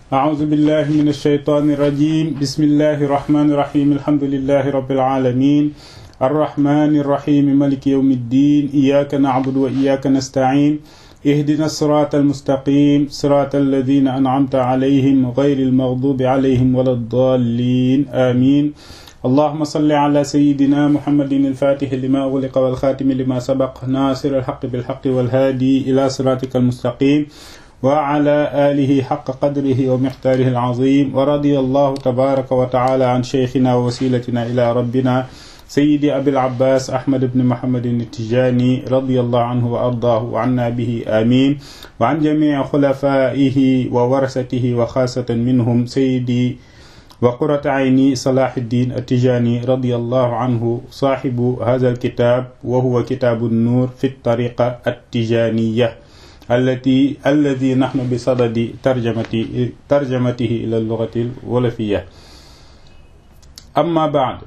أعوذ بالله من الشيطان الرجيم بسم الله الرحمن الرحيم الحمد لله رب العالمين الرحمن الرحيم ملك يوم الدين إياك نعبد وإياك نستعين اهدنا الصراط المستقيم صراط الذين أنعمت عليهم غير المغضوب عليهم ولا الضالين آمين اللهم صل على سيدنا محمد الفاتح لما أغلق والخاتم لما سبق ناصر الحق بالحق والهادي إلى صراطك المستقيم وعلى آله حق قدره ومقداره العظيم ورضي الله تبارك وتعالى عن شيخنا ووسيلتنا إلى ربنا سيدي أبي العباس أحمد بن محمد التجاني رضي الله عنه وأرضاه وعنا به آمين وعن جميع خلفائه وورثته وخاصة منهم سيدي وقرة عيني صلاح الدين التجاني رضي الله عنه صاحب هذا الكتاب وهو كتاب النور في الطريقة التجانية التي الذي نحن بصدد ترجمته ترجمته إلى اللغة الولفية أما بعد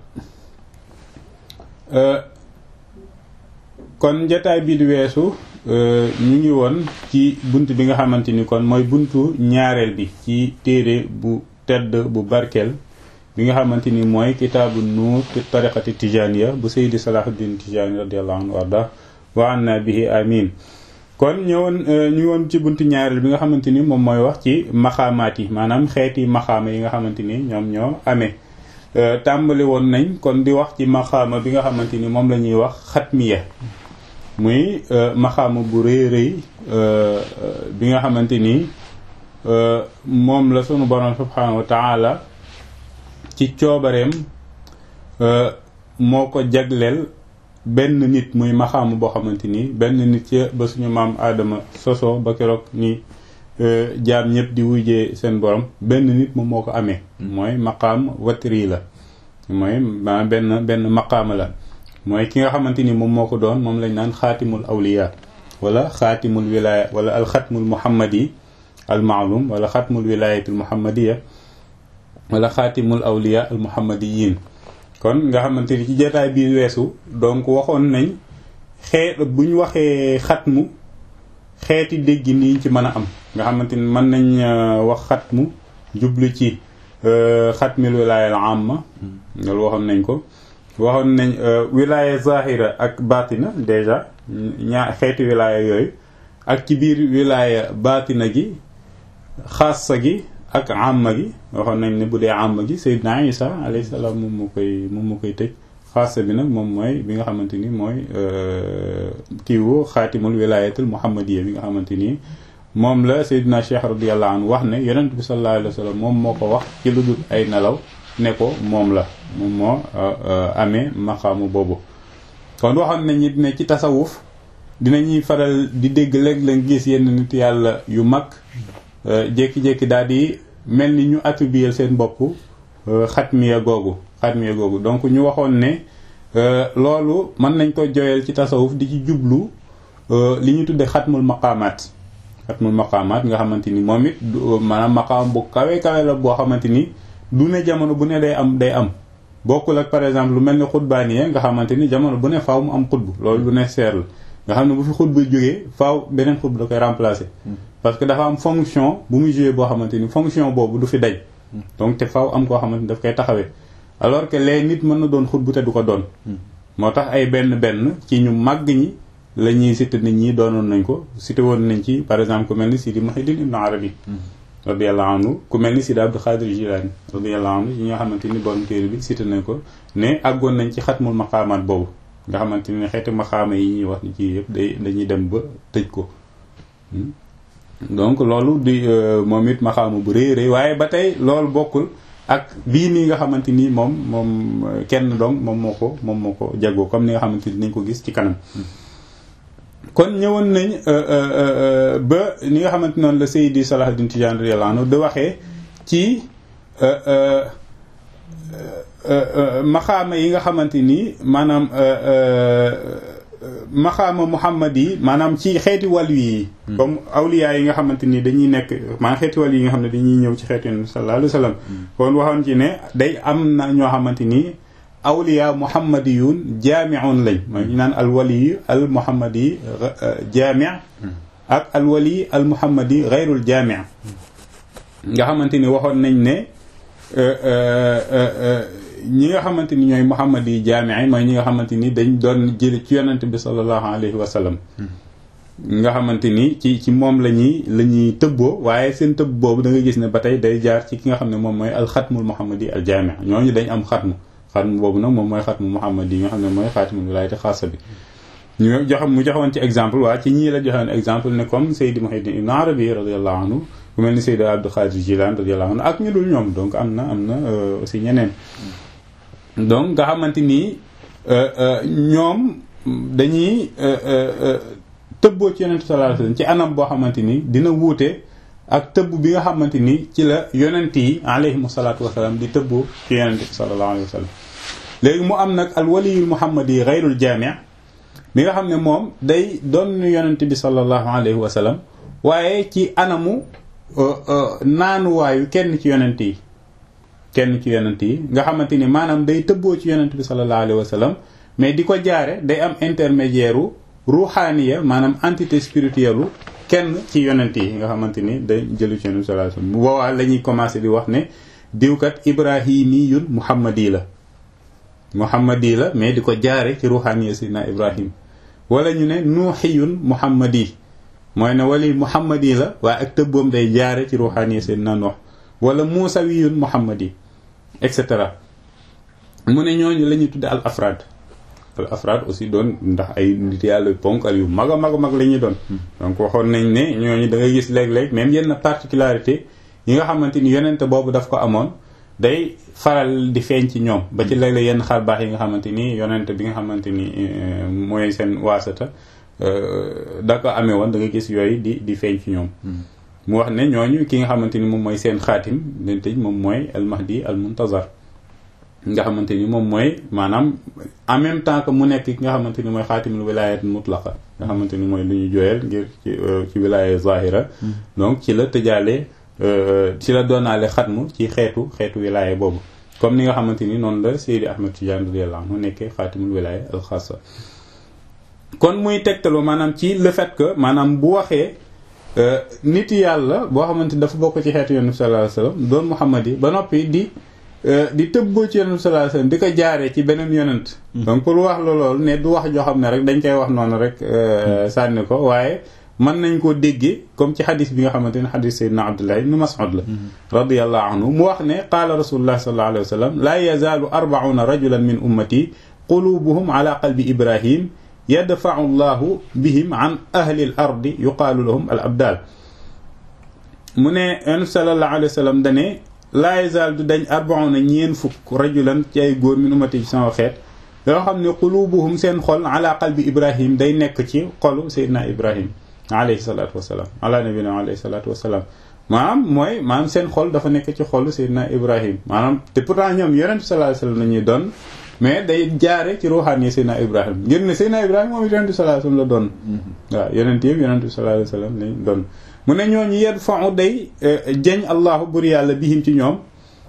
kon jataay bi di weesu ñu ngi woon ci bunt bi nga xamante ni kon mooy buntu ñaareel bi ci téere bu tedd bu barkeel bi nga xamante ni mooy kitaabu nuur fi tariqati tijaniya bu Seydi Salahuddin Tijani radiallahu anhu warda wa anna bihi amin kon ñëwoon ñu ngi woon ci buntu ñaareel bi nga xamante ni moom mooy wax ci maxaamaat yi maanaam xeeti maxaama yi nga xamante ni ñoom ñoo amee tàmbali woon nañ kon di wax ci maxaama bi nga xamante ni moom la ñuy wax xatmiya muy maxaama bu rëy rëy bi nga xamante ni moom la sunu borom subhanahu wa taala ci coobareem moo ko jagleel benn nit muy maxaama boo xamante ni benn nit ca ba suñu maam aadama soso ba keroog ni jaam ñëpp di wujjee seen borom benn nit moom moo ko amee mooy maqaam watri la mooy ma benn benn maqaama la mooy ki nga xamante ni moom moo ko doon moom lañ naan xaatimul awliya wala xaatimul wilaya wala alxatmul muhammadi al maalum wala xatmul wilayatul muhammadiya wala xaatimul awliya al muhammadiyin kon nga xamante ni ci jotaay bii weesu donc waxoon nañ xeet bu ñu waxee xatmu xeeti dégg nii ci mën a am nga xamante ni mën nañ wax xatmu jublu ci xatmil wilaaya al amma loolu waxoon nañ ko waxoon nañ wilaaya zahira ak batina déjà ñaa xeeti wilaaya yooyu ak ci biir wilaaya batina gi xaasa gi ak amma gi waxoon nañ ne bu dee amma gi Seydina Isa alayhi salaam moom moo koy moom moo koy tëj xaasa bi nag moom mooy bi nga xamante ni mooy kiiwu xaatimul wilaayatul muhammadiya bi nga xamante ni moom la Seydina Cheikh radiyallahu anhu wax ne yonent bi sallallahu alayhi wa sallam moom moo ko wax ci lu dul ay nelaw ne ko moom la moom moo amee maqaamu boobu kon waxoon nañ it ne ci tasawuf dinañuy faral di dégg léeg-léeg gis yenn nit yàlla yu mag jékki-jékki daal di mel ni ñu attribuer seen bopp xatmiya googu xatmiya googu donc ñu waxoon ne loolu mën nañ ko joyal ci tasawuf di ci jublu li ñu tudde xatmul maqaamaat xatmul maqaamaat nga xamante ni moom it maanaam maqaam bu kawe kawe la boo xamante ni du ne jamono bu ne day am day am bokkul ak par exemple lu mel ni xutbaaniya nga xamante ni jamono bu ne faaw mu am xutbu loolu lu ne seer la nga xam ne bu fi xutbu jógee faaw beneen xutbu da koy remplacer parce que dafa am fonction bu muy jouer boo xamante ni fonction boobu du fi daj donc te faaw am koo xamante ni daf koy taxawee alors que les nit mën na doon xutbu te du ko doon moo tax ay benn benn ci ñu màgg ñi la ñuy cité nit ñi doonoon nañ ko cité woon nañ ci par exemple ku mel ni Sidi Muhyiddin Ibn Arabi radiyallahu anhu ku mel ni Sidi Abdul Xaadir Jilaani radiyallahu anhu yi nga xamante ni borom téere bi cité nañ ko ne àggoon nañ ci xatmul maqaamaat boobu nga xamante ni xeeti maqaama yi ñuy wax ni ci yëpp day dañuy dem ba tëj ko donc loolu di moom it maqaama bu rëy rëy waaye ba tey loolu bokkul ak bii nii nga xamante ni moom moom kenn dong moom moo ko moom moo ko jagoo comme ni nga xamante ni nañ ko gis ci kanam kon ñëwoon nañ ba ni nga xamante noonu la Seydi Salahuddin Tijani radiyallahu anhu da waxee ci maxaama yi nga xamante ni maanaam maxaama muhammad yi maanaam ci xeeti wàllu yi comme awliya yi nga xamante ni dañuy nekk maanaam xeeti wàllu yi nga xam ne dañuy ñëw ci xeetu yonent sallallahu alayhi wa sallam kon waxoon ci ne day am na ñoo xamante ni awliya muhammadiyun jaamiun lañ mooy ñu naan alwali al muhammadi jaami ak alwali al muhammadi gayrul jaami nga xamante ni waxoon nañ ne ñi nga xamante ni ñooy muhammad yi jaamii mooy ñi nga xamante ni dañ doon jële ci yonent bi sallallahu alayhi wa sallam nga xamante ni ci ci moom la ñuy la ñuy tëbboo waaye seen tëbb boobu da nga gis ne ba tey day jaar ci ki nga xam ne moom mooy alxatmul muhammad yi al jaami ñooñu dañ am xatmu xatmu boobu nag moom mooy xatmu muhammad yi nga xam ne mooy xaatimul wilaayati xaasa bi ñu jox mu joxoon ci exemple waa ci ñii la joxoon exemple ne comme Seydi Muhaydin Ibn Arabi radiyallahu anhu ku mel ni Seydi Abdul Xaadir Jilaan radiyallahu anhu ak ñu dul ñoom donc am na am na aussi ñeneen donc nga xamante ni ñoom dañuy tëbboo ci yonent sallallahu alayhi wasallam ci anam boo xamante ni dina wuute ak tëbb bi nga xamante ni ci la yonent yi alayhimu salaatu wasalaam di tëbboo ci yonent bi sallallahu alayhi wasallam léegi mu am nag al waliyul muhammadi yi gayrul jaami' bi nga xam ne moom day doon yonent bi sallallahu alayhi wasallam waaye ci anamu naanuwaayu kenn ci yonent yi kenn ci yonent yi nga xamante ni maanaam day tëbboo ci yonent bi sallallahu alayhi wasallam mais di ko jaare day am intermédiaire u ruuxaaniya maanaam entité spirituelle kenn ci yonent yi nga xamante ni day jëlu ci yonent bi sallallahu alayhi wasallam bu boobaa la ñuy commencé di wax ne diwkat ibrahimiyun muhammadi la muhammadi la mais di ko jaare ci ruuxaaniya sidna ibrahim wala ñu ne nuuxiyun muhammadi mooy ne wali muhammadi la waaye ak tëbboom day jaare ci ruuxaaniya sidna nuux wala muusawiyun muhammadi et cetera mu ne ñooñu la ñuy tudde al afraad al afraad aussi doon ndax ay nit yàlla ponkal yu mag a mag a mag la ñuy doon donc waxoon nañ ne ñooñu da ngay gis léeg-léeg même yenn particularité yi nga xamante ni yonente boobu daf ko amoon day faral di feeñ ci ñoom ba ci léeg-léeg yenn xar baax yi nga xamante ni yonente bi nga xamante ni mooy seen waasata da ko amee woon da nga gis yooyu di di feeñ ci ñoom mu wax ne ñooñu ki nga xamante ni moom mooy seen xaatim leen tëj moom mooy al mahdi al muntazar nga xamante ni moom mooy maanaam en même temps que mu nekk ki nga xamante ni mooy xaatimul wilayat mutlaqa nga xamante ni mooy lu ñu jooyal ngir ci ci wilaya zahira donc ci la tëjaale ci la doonaale xatmu ci xeetu xeetu wilaya boobu comme ni nga xamante ni noonu la Seydi Ahmed Tidiane radiyallahu anhu nekkee xaatimul wilaya al xaasa kon muy tegtaloo maanaam ci le fait que maanaam bu waxee nit yàlla boo xamante ni dafa bokk ci xeetu yonent bi sallallahu alayhi wasallam doon Muhammad yi ba noppi di di tëbboo ci yonent bi sallallahu alayhi wasallam di ko jaaree ci beneen yonent donc pour wax la loolu ne du wax joo xam ne rek dañ koy wax noonu rek sànni ko waaye mën nañ koo déggee comme ci xadis bi nga xamante ne xadis sayyidina Abdullah ibn Mas'ud la radiyallahu anhu mu wax ne qaala rasulullah sallallahu alayhi wasallam laa yazaalu arba'una rajulan min ummati qulubuhum ala qalbi ibrahim yadfa'u llahu bihim an ahli al ardi yuqaalu lahum al abdal mu ne yonent sallallahu alayhi wasallam dane laa yazaal du dañ arbauna ñeen fukk rajulan ci ay góor min ummati ci sama xeet yoo xam ne qulubuhum seen xol ala qalbi ibrahim day nekk ci xolu seydina ibrahim alayhi salatu wasalaam ala nabina alayhi salatu wasalaam maanaam mooy maanaam seen xol dafa nekk ci xolu seydina ibrahim maanaam te pourtant ñoom yonent sallallahu alayhi wasallam la ñuy doon mais day jaare ci ruuxaan yi seydina ibrahim ngir ne seydina ibrahim moom yonent sallallahu alayhi wasallam la doon waaw yonent yëpp yonent sallallahu alayhi wasallam lañ doon mu ne ñooñu yet fa'u day jeñ allahu bur yàlla bihim ci ñoom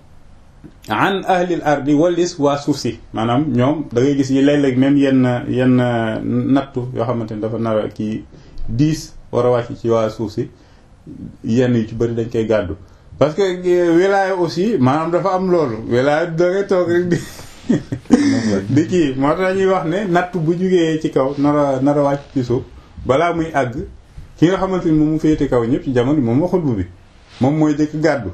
an ahlil ardi walis waa suuf si maanaam ñoom da ngay gis yi léeg-léeg même yenn yenn nattu yoo xamante ni dafa nar a kii diis war a wàcc ci waa suuf si yenn yu ci bëri dañ koy gàddu parce que wilaaya aussi maanaam dafa am loolu wilaaya da ngay toog rek di di kii moo tax ñuy wax ne natt bu jugee ci kaw nar a nar a wàcc ci suuf balaa muy àgg ki nga xamante ni moom mu féete kaw ñëpp ci jamono moom waxul bu bi moom mooy jëkk gàddu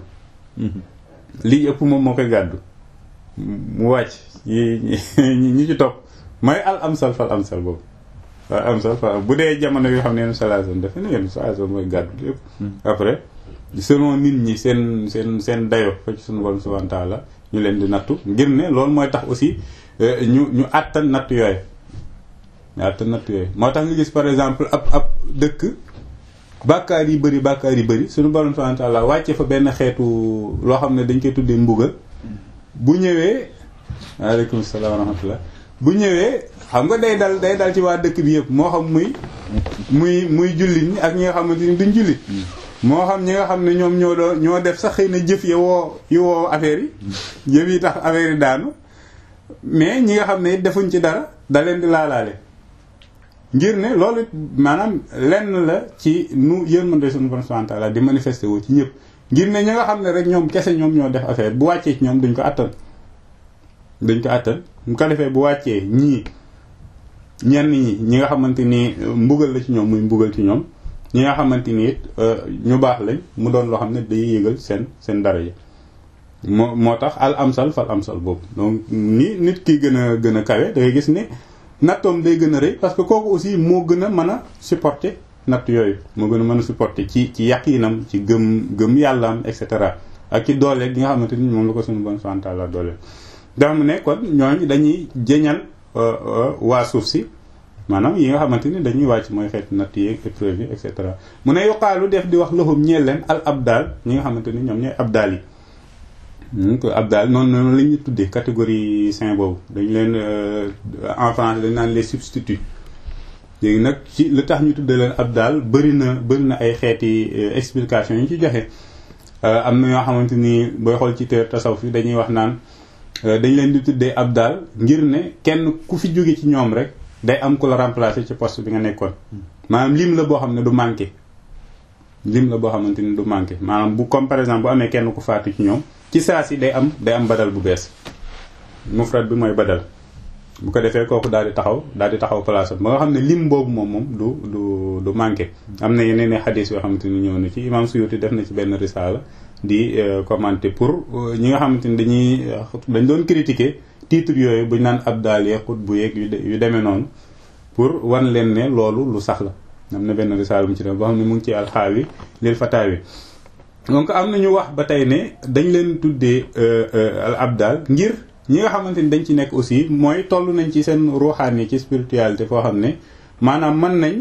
lii ëpp moom moo koy gàddu mu wàcc yi ñi ci topp mooy al amsal fal amsal boobu al amsal fal bu dee jamono yoo xam ne yenn salation dafa ne yenn salation mooy gàddu lépp après selon nit ñi seen seen seen dayo fa ci suñu borom subhanahu wa ta'ala ñu leen di nattu ngir ne loolu mooy tax aussi ñu ñu àttan natt yooyu ñu àttan natt yooyu moo tax nga gis par exemple ab ab dëkk bàkkaar yi bëri bàkkaar yi bëri suñu borom subhanahu wa ta'ala wàcce fa benn xeetu loo xam ne dañ koy tuddee mbugal bu ñëwee waaleykum salaam wa rahmatullah bu ñëwee xam nga day dal day dal ci waa dëkk bi yëpp moo xam muy muy muy jullit ñi ak ñi nga xamante ni duñ jullit moo xam ñi nga xam ne ñoom ñoo doon ñoo def sax xëy na jëf ya woo yu woo affaire yi jëf yi tax affaire yi daanu mais ñi nga xam ne defuñ ci dara da leen di laalaale ngir ne loolu maanaam lenn la ci nu yërmande suñu borom subhanahu wa ta'ala di manifesté wu ci ñëpp ngir ne ñi nga xam ne rek ñoom kese ñoom ñoo def affaire bu wàccee ci ñoom duñ ko attan duñ ko attan bu ko defee bu wàccee ñii ñenn ñi ñi nga xamante ni mbugal la ci ñoom muy mbugal ci ñoom ñi nga xamante ni it ñu baax lañ mu doon loo xam ne day yëgal seen seen dara yi moo moo tax al amsal fal amsal boobu donc ni nit ki gën a gën a kawe da ngay gis ne nattoom day gën a rëy parce que kooku aussi moo gën a mën a supporter natt yooyu moo gën a mën a supporter ci ci yaqinam ci gëm gëm yàllaam et cetera ak ci doole gi nga xamante ni moom la ko suñu bon subhanahu wa ta'ala doole dafa mu ne kon ñooñu dañuy jëñal waa suuf si maanaam yi nga xamante ni dañuy wàcc mooy xeet natt yeeg épreuve yi et cetera mu ne yuqaalu def di wax loxum ñeel leen al abdal ñi nga xamante ni ñoom ñooy abdal yi ko abdal noonu noonu la ñuy tuddee catégorie saint boobu dañu leen en français dañu naan les substituts léegi nag ci lu tax ñu tuddee leen abdal bëri na bëri na ay xeeti explication yi ñu ci joxe am na yoo xamante ni booy xool ci teer tasawuf yi dañuy wax naan dañ leen di tuddee abdal ngir ne kenn ku fi jóge ci ñoom rek day am ku la remplacer ci poste bi nga nekkoon maanaam lim la boo xam ne du manqué lim la boo xamante ni du manqué maanaam bu comme par exemple bu amee kenn ku faatu ci ñoom ci saa si day am day am badal bu bees mufrad bi mooy badal bu ko defee kooku daal di taxaw daal di taxaw place ba nga xam ne lim boobu moom moom du du du manqué am na yeneen i xadis yoo xamante ni ñëw na ci imam Suyuti def na ci benn risaala di commenter pour ñi nga xamante ni dañuy dañ doon critiquer titre yooyu bu ñu naan abdal yeeg xut bu yeeg yu demee noonu pour wan leen ne loolu lu sax la am na benn risaala mu ci def boo xam ne mu ngi ci alxaawi lil fataawi donc am na ñu wax ba tey ne dañ leen tuddee al abdal ngir ñi nga xamante ni dañ ci nekk aussi mooy toll nañ ci seen ruuxaan yi ci spiritualité foo xam ne maanaam mën nañ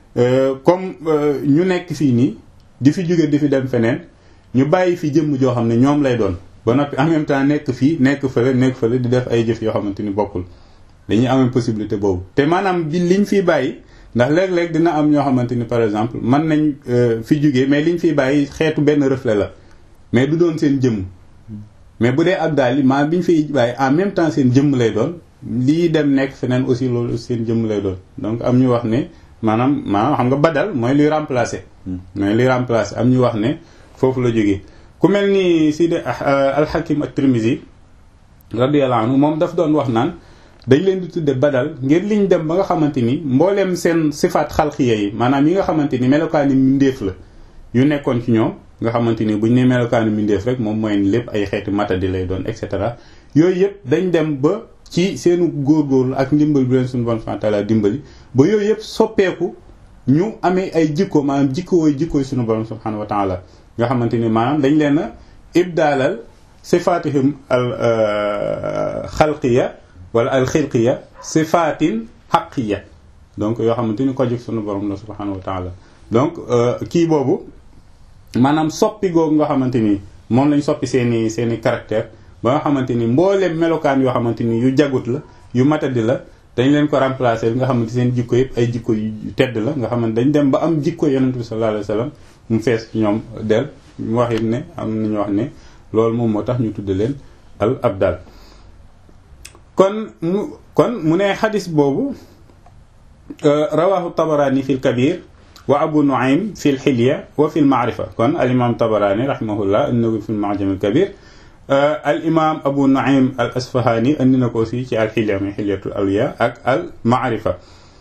comme ñu nekk fii nii di fi jóge di fi dem feneen ñu bàyyi fi jëmm joo xam ne ñoom lay doon ba noppi en même temps nekk fii nekk fële nekk fële di def ay jëf yoo xamante ni bokkul dañuy amee possibilité boobu te maanaam bi liñ fiy bàyyi ndax léeg-léeg dina am ñoo xamante ni par exemple mën nañ fi jóge mais liñ fiy bàyyi xeetu benn reflet la mais du doon seen jëmm mais bu dee abdal yi maa bi ñu fiy bàyyi en même temps seen jëmm lay doon lii dem nekk feneen aussi loolu seen jëmm lay doon donc am ñu wax ne maanaam maanaam xam nga badal mooy luy remplacer. mooy luy remplacer am ñu wax ne foofu la jógee ku mel ni Sidi al-Hakim at-Tirmizi radiyallahu anhu moom daf doon wax naan dañ leen di tudde badal ngir liñ dem ba nga xamante ni mbooleem seen sifaat xalqiya yi maanaam yi nga xamante ni melokaani mbindeef la yu nekkoon ci ñoom nga xamante ni buñ ne melokaani mbindeef rek moom mooy lépp ay xeeti matadi lay doon et cetera yooyu yëpp dañ dem ba ci seenu góorgóorlu ak ndimbal bi leen suñu bon fantala dimbali ba yooyu yëpp soppeeku ñu amee ay jikko maanaam jikkooy jikkooy suñu borom subhanahu wa taala nga xamante ni maanaam dañ leen a ibdaalal sifaatihim al xalqiya wala al xilqiya sifaatin xaqiya donc yoo xamante ni ko jóg sunu borom la subhanahu wa taala donc kii boobu maanaam soppi googu nga xamante ni moom lañ soppi seeni seeni caractère ba nga xamante ni mbooleem melokaan yoo xamante ni yu jagut la yu matadi la dañ leen ko remplacer nga xamante seen jikko yëpp ay jikko yu tedd la nga xamante dañ dem ba am jikko yonent bi sallallahu alayhi wa sallam mu fees ci ñoom del mu wax it ne am nañu wax ne loolu moom moo tax ñu tudde leen al abdal kon mu kon mu ne xadis boobu rawahu tabarani fi l kabir wa abu nuaym fi l xilya wa fi l maarifa kon al imam tabarani rahimahullah indi na ko fi l maajam al kabir al imam abu nuaym al asfahani indi na ko aussi ci al xilya muy xilyatul awliya ak al maarifa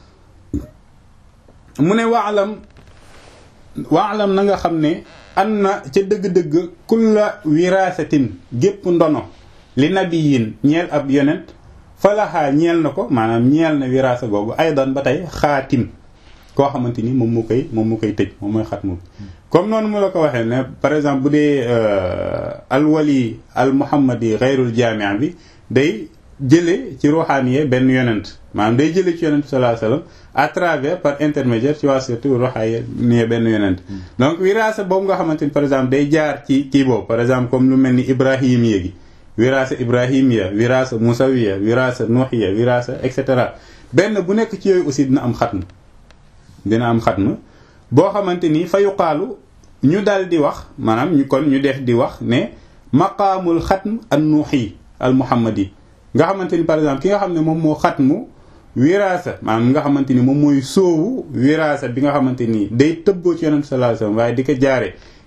mu ne waalam waalam na nga xam ne an na ca dëgg-dëgg kulla wiraasatin gépp ndono li nabiyin ñeel ab yonent falaxaa ñeel na ko maanaam ñeel na wiraasa googu aydan ba tey xaatim koo xamante ni moom mu koy moom mu koy tëj moom mooy xatmu comme noonu mu la ko waxee ne par exemple bu dee alwali al muhammadi xayrul jaamia bi day jële ci ruuxaaniye benn yonent maanaam day jële ci yonent sallallahu alayhi wasallam à travers par intermédiaire ci waa surtout ruuxaaniye benn yonent donc wiraasa boobu nga xamante ni par exemple day jaar ci kii boobu par exemple comme lu mel ni ibrahim yéegi wiraasa ibrahimiya wiraasa musawiya wiraasa nuuxiya wiraasa et cetera benn bu nekk ci yooyu aussi dina am xatm dina am xatm boo xamante ni fa yuqaalu ñu dal di wax maanaam ñu kon ñu def di wax ne maqaamul xatm an nuuxi al muhammadi nga xamante ni par exemple ki nga xam ne moom moo xatmu wiraasa maanaam nga xamante ni moom mooy sóowu wiraasa bi nga xamante ni day tëbboo ci yonent sallallahu alayhi wasallam waaye di ko jaare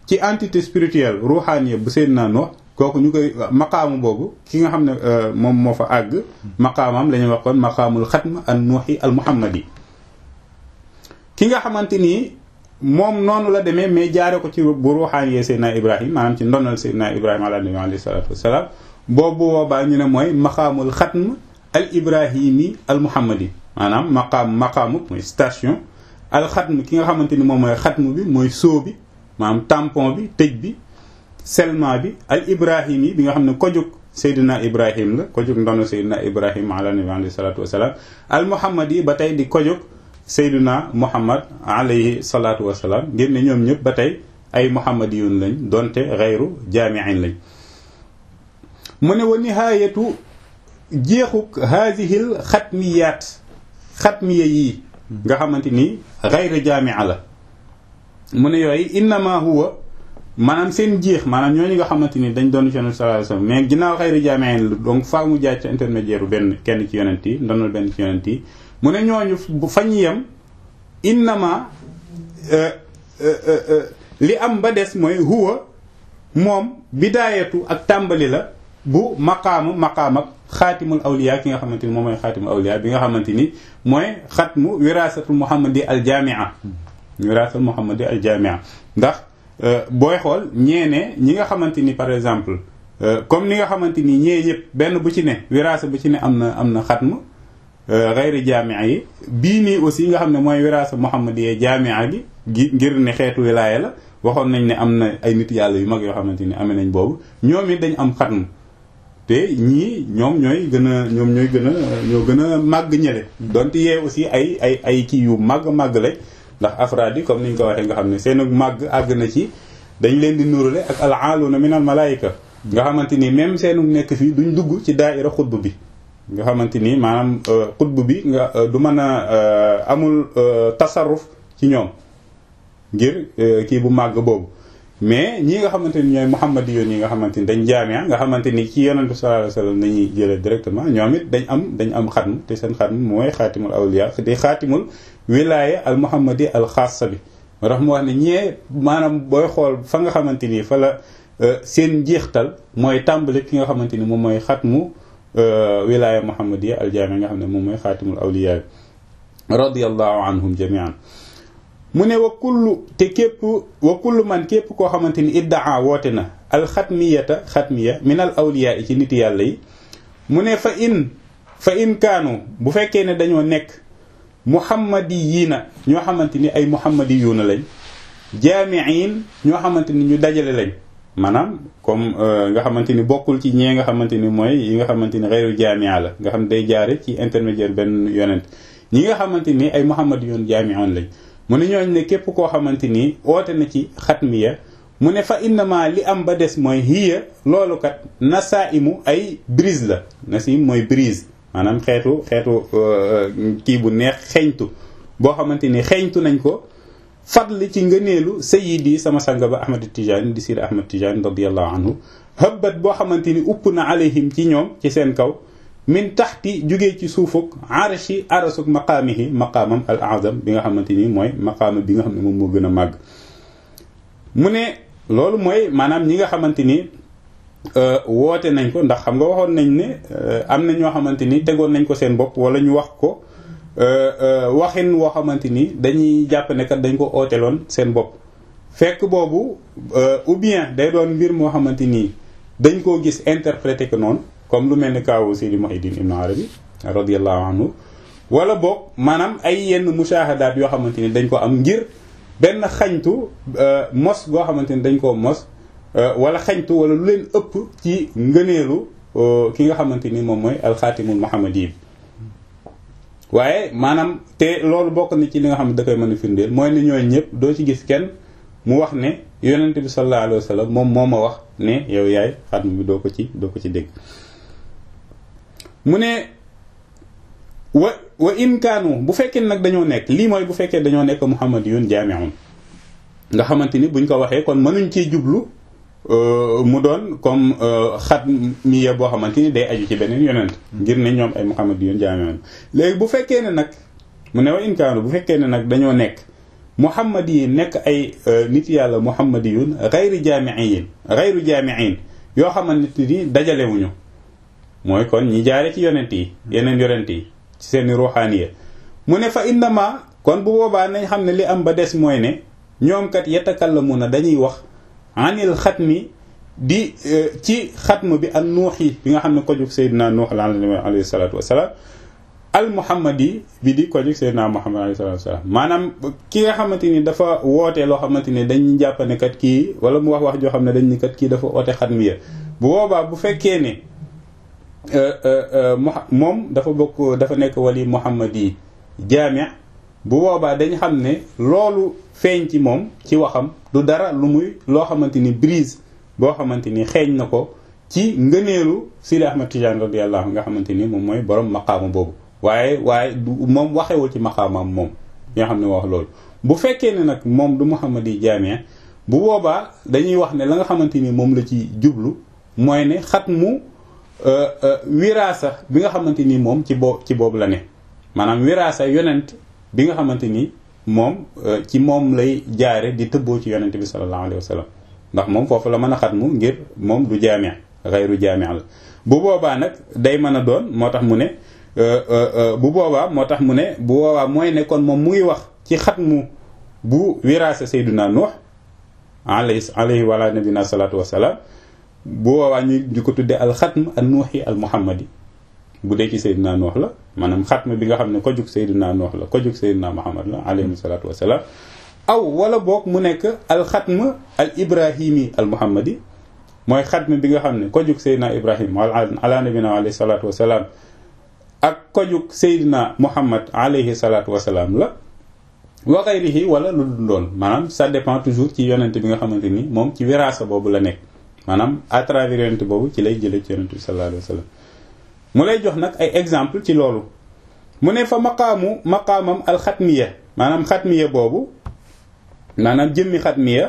ci entité spirituelle ruuxaaniya bu Seydina Nuux kooku ñu koy maqaamu boobu ki nga xam ne moom moo fa àgg maqaamam la ñuy wax kon maqaamul xatm an nuuxi al muhammadi ki nga xamante ni moom noonu la demee mais jaare ko ci bu ruuxaaniyee Seydina Ibrahim maanaam ci ndonal Seydina Ibrahima ala nabi alayhi salaatu wasalaam boobu boobaa ñu ne mooy maqaamul xatm al ibrahimi al muhammadi maanaam maqaam maqaamu mooy station al xatm ki nga xamante ni moom mooy xatm bi mooy soo bi maanaam tampon bi tëj bi selma bi al ibrahim yi bi nga xam ne kojug Seydina Ibrahim la kojug ndono Seydina Ibrahim ala nabi alayhi salaatu wasalaam al muhammad yi ba tey di kojug Seydina Muhammad alayhi salaatu wasalaam ngir ne ñoom ñëpp ba tey ay muhammadiyun lañ donte xayru jaamiin lañ mu ne wa nihaayatu jeexuk haadihil xatmiyaat xatmiya yii nga xamante ni xayru jaamia la mu ne yooyu innama huwa maanaam seen jeex maanaam ñooñu nga xamante ni dañ doon ci yonent sallallahu alayhi wasallam mais ginnaaw xayru jaamiin la donc faa mu jaay ci intermédiaire benn kenn ci yonent yi ndonal benn ci yonent yi mu ne ñooñu bu fañ yem innama li am ba des mooy huwa moom bidaayatu ak tàmbali la bu maqaamu maqaam ak xaatimul awliya ki nga xamante ni moom mooy xaatimul awliya bi nga xamante ni mooy xatmu wiraasatul muhammadi al jamia wiraasatul muhammadi al jamia ndax booy xool ñeene ñi nga xamante ni par exemple comme ni nga xamante ni ñee ñëpp benn bu ci ne wiraasa bu ci ne am na am na xatmu xayri jaamia yi bii nii aussi nga xam ne mooy wiraasa muhammadiyee jaamia gi gi ngir ne xeetu wilaaya la waxoon nañ ne am na ay nit yàlla yu mag yoo xamante ni amee nañ boobu ñoom it dañ am xatmu te ñii ñoom ñooy gën a ñoom ñooy gën a ñoo gën a màgg ñële donte yee aussi ay ay ay kii yu màgg màgg lañ ndax afraad yi comme ni ñu ko waxee nga xam ne seen màgg àgg na ci dañ leen di nurale ak al aaluna min al malaayika nga xamante ni même seenu nekk fii duñ dugg ci daaira xutb bi nga xamante ni maanaam xutb bi nga du mën a amul tasarruf ci ñoom ngir kii bu màgg boobu mais ñi nga xamante ni ñooy muhammad yoon yi nga xamante ni dañ jaamia nga xamante ni ci yonent bi sallallahu alayhi wasallam nañuy jëlee directement ñoom it dañ am dañ am xatm te seen xatm mooy xaatimul awliya di xaatimul wilaaya al muhammadi al xaasa bi moo tax mu wax ne ñee maanaam booy xool fa nga xamante ni fa la seen njeextal mooy tàmbali ki nga xamante ni moom mooy xatmu wilaaya muhammadiya al jaami nga xam ne moom mooy xaatimul awliya radiyallahu anhum jamian mu ne wa kullu te képp wa kullu man képp koo xamante ni iddaa woote na al xatmiyata xatmiya min al awliya yi ci nit yàlla yi mu ne fa in fa in kaanu bu fekkee ne dañoo nekk muhammadiyiina ñoo xamante ni ay muhammadiyuuna lañ jaamiin ñoo xamante ni ñu dajale lañ maanaam comme nga xamante ni bokkul ci ñee nga xamante ni mooy yi nga xamante ni xeyru jaamia la nga xam day jaare ci intermédiaire benn yonent ñi nga xamante ni ay muhammadiyuun jaamiun lañ mu ne ñooñ ne képp koo xamante ni oote na ci xatmiya mu ne fa innama li am ba des mooy hiya loolu kat nasaimu ay brise la nasim mooy brise maanaam xeetu xeetu kii bu neex xeeñtu boo xamante ni xeeñtu nañ ko fadli ci ngëneelu sayidi sama sanga ba ahmad tijani di sir ahmad tijani radiallahu anhu hëbbat boo xamante ni upp na alayhim ci ñoom ci seen kaw min taxti jugee ci suufuk arshi arasuk maqaamihi maqaamam al azam bi nga xamante ni mooy maqaama bi nga xam ne moom moo gën a màgg mu ne loolu mooy maanaam ñi nga xamante ni woote nañ ko ndax xam nga waxoon nañ ne am na ñoo xamante ni tegoon nañ ko seen bopp wala ñu wax ko waxin woo xamante ni dañuy jàpp ne kat dañ ko ooteloon seen bopp fekk boobu ou bien day doon mbir moo xamante ni dañ koo gis interprété ko noonu comme lu mel ni kaawu Seydi Muhyiddin Ibn Arabi radiyallahu anhu wala boog maanaam ay yenn mushahadaat yoo xamante ni dañ ko am ngir benn xañtu mos goo xamante ni dañ koo mos wala xañtu wala lu leen ëpp ci ngëneelu ki nga xamante ni moom mooy alxaatimul muhammadi waaye maanaam te loolu bokk na ci li nga xam ne da koy mën a firndeel mooy ne ñooñu ñëpp doo ci gis kenn mu wax ne yonent bi sallallahu alayhi wa sallam moom moo ma wax ne yow yaay xatm bi doo ko ci doo ko ci dégg mu ne wa wa in kaanu bu fekkee nag dañoo nekk lii mooy bu fekkee dañoo nekk muhammadiyun jaami'un nga xamante ni buñ ko waxee kon mënuñ cee jublu mu doon comme xat miya boo xamante ni day aju ci beneen yonent ngir ne ñoom ay muhammadiyun jaami'un léegi bu fekkee ne nag mu ne wa in kaanu bu fekkee ne nag dañoo nekk muhammad yi nekk ay nit yàlla muhammadiyun xayri jaamiin xayru jaamiin yoo xamante ni dajalewuñu mooy kon ñi jaare ci yonent yi yeneen yonent yi ci seeni ruuxaaniya mu ne fa innama kon bu boobaa nañ xam ne li am ba des mooy ne ñoom kat yatakallamuuna dañuy wax anil xatmi di ci xatm bi an nuux yi bi nga xam ne ko jug Seydina Nuux alayhi salaatu wasalaam al muhammadi bi di ko jug Seydina Muhammad alayhi salaatu wasalaam maanaam ki nga xamante ni dafa woote loo xamante ni dañuy jàpp ne kat kii wala mu wax wax joo xam ne dañ ni kat kii dafa oote xatmiya bu boobaa bu fekkee ne moom dafa bokk dafa nekk wali muhammadi jaami bu boobaa dañ xam ne loolu feeñ ci moom ci waxam du dara lu muy loo xamante ni brise boo xamante ni xeeñ na ko ci ngëneelu Sidi Ahmad Tijaan radiyallahu anhu nga xamante ni moom mooy borom maqaama boobu waaye waaye du moom waxewul ci maqaamaam moom nga xam ne wax loolu bu fekkee ne nag moom du muhammadi jaami bu boobaa dañuy wax ne la nga xamante ni moom la ci jublu mooy ne xat mu wiraasa bi nga xamante ni moom ci boo ci boobu la ne maanaam wiraasa yonent bi nga xamante ni moom ci moom lay jaare di tëbboo ci yonent bi sallallahu alayhi wa sallam ndax moom foofu la mën a xatmu ngir moom du jaami xayru jaami la bu boobaa nag day mën a doon moo tax mu ne bu boobaa moo tax mu ne bu boobaa mooy ne kon moom mu ngi wax ci xatmu bu wiraasa sayduna nuux alayhi alayhi wala nabina salatu wasalaam bu boobaa ñu di ko tuddee al xatm al nuuxi al muhammadi bu dee ci sayduna nuux la maanaam xatm bi nga xam ne ko jug sayduna nuux la ko jug sayduna muhammad la alayhi salatu wasalaam aw wala boog mu nekk al xatm al ibrahimi al muhammadi mooy xatm bi nga xam ne ko jug sayduna ibrahim ala nabina alayhi salatu wasalaam ak ko jug sayduna muhammad alayhi salatu wasalaam la wa ghayrihi wala lu dul doon maanaam ça dépend toujours ci yonent bi nga xamante ni moom ci wiraasa boobu la nekk maanaam à travers yonent boobu ci lay jëlee ci yonent bi sallallahu alayhi wa sallam mu lay jox nag ay exemple ci loolu mu ne fa maqaamu maqaamam alxatmiya maanaam xatmiya boobu maanaam jëmmi xatmiya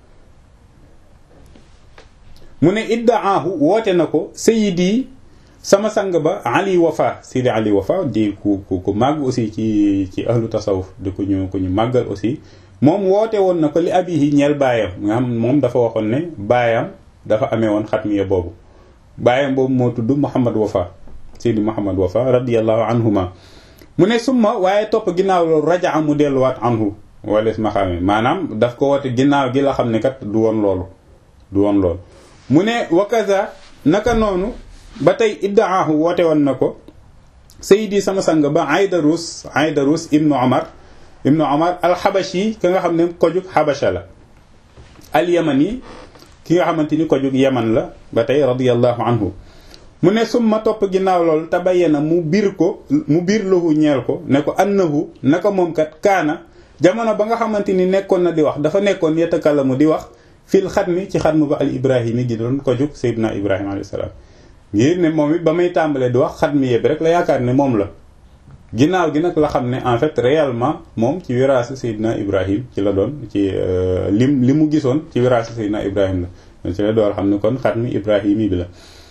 mu ne iddaahu woote na ko sayidi sama sang ba ali wafa sidi ali wafa di ku ku ku màgg aussi ci ci ahlu tasawuf di ku ñu ku ñu màggal aussi moom woote woon na ko li abihi ñeel baayam nga xam moom dafa waxoon ne baayam dafa amee woon xatmiya boobu baayam boobu moo tudd Muhammad Wafa Seydi Muhammad Wafa radiyallahu anhuma mu ne summa waaye topp ginnaaw loolu rajaa mu delluwaat anhu wales ma xamee maanaam daf ko woote ginnaaw gi la xam ne kat du woon loolu du woon loolu mu ne wakaza naka noonu ba tey iddaahu woote woon na ko Seydi sama sang ba Aydarus Aydarus ibnu Omar ibnu Omar alxabashi ka nga xam ne ko jug xabasha la alyamani ki nga xamante ni ko jóg yaman la ba tey radiyallahu anhu mu ne summa topp ginnaaw loolu tabayyana mu biir ko mu biir lahu ñeel ko ne ko annahu naka moom kat kaana jamono ba nga xamante ni nekkoon na di wax dafa nekkoon yatakallamu di wax fil xatmi ci xatmu ba al ibrahimi gi doon ko jóg sayyidina ibrahima alayhi salaam ngir ne moom it ba may tàmbalee di wax xatmi yëpp rek la yaakaar ne moom la ginnaaw gi nag la xam ne en fait réellement moom ci wiraasa Seydina Ibrahim ci la doon ci lim li mu gisoon ci wiraasa Seydina Ibrahim la ci la door xam ne kon xatmi Ibrahimi bi la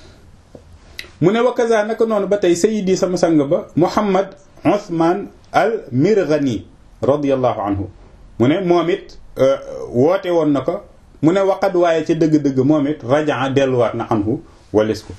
mu ne wakaza naka noonu ba tey sayidi sama sang ba Muhammad Othman al Mirghani radiyallahu anhu mu ne moom it woote woon na ko mu ne waqad waaye ca dëgg-dëgg moom it rajaa delluwaat na anhu walis ko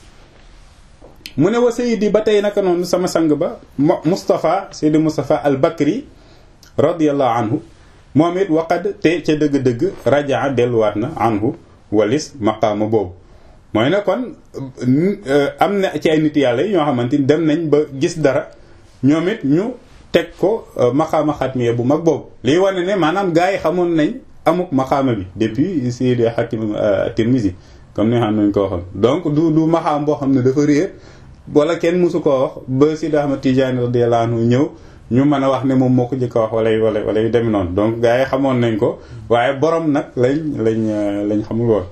mu ne wa sayidi ba tey naka noonu sama sang ba Moustapha Seydi Moustapha al Bakri radiyallahu anhu moom it waqad te ca dëgg-dëgg rajaa delluwaat na anhu walis maqaama boobu mooy ne kon am na ci ay nit yàlla yi ñoo xamante ni dem nañ ba gis dara ñoom it ñu teg ko maqaama xatmiya bu mag boobu liy wane ne maanaam gars yi xamoon nañ amuk maqaama bi depuis Seydi Hakim Tirmizi comme ni xam nañ ko waxoon donc du du maqaam boo xam ne dafa réer wala kenn mosu koo wax ba Sidi Ahmad Tidiane radiyallahu anhu ñëw ñu mën a wax ne moom moo ko jëkk a wax wala wala wala yu demee noonu donc gars yi xamoon nañ ko waaye borom nag lañ lañ lañ xamul woon.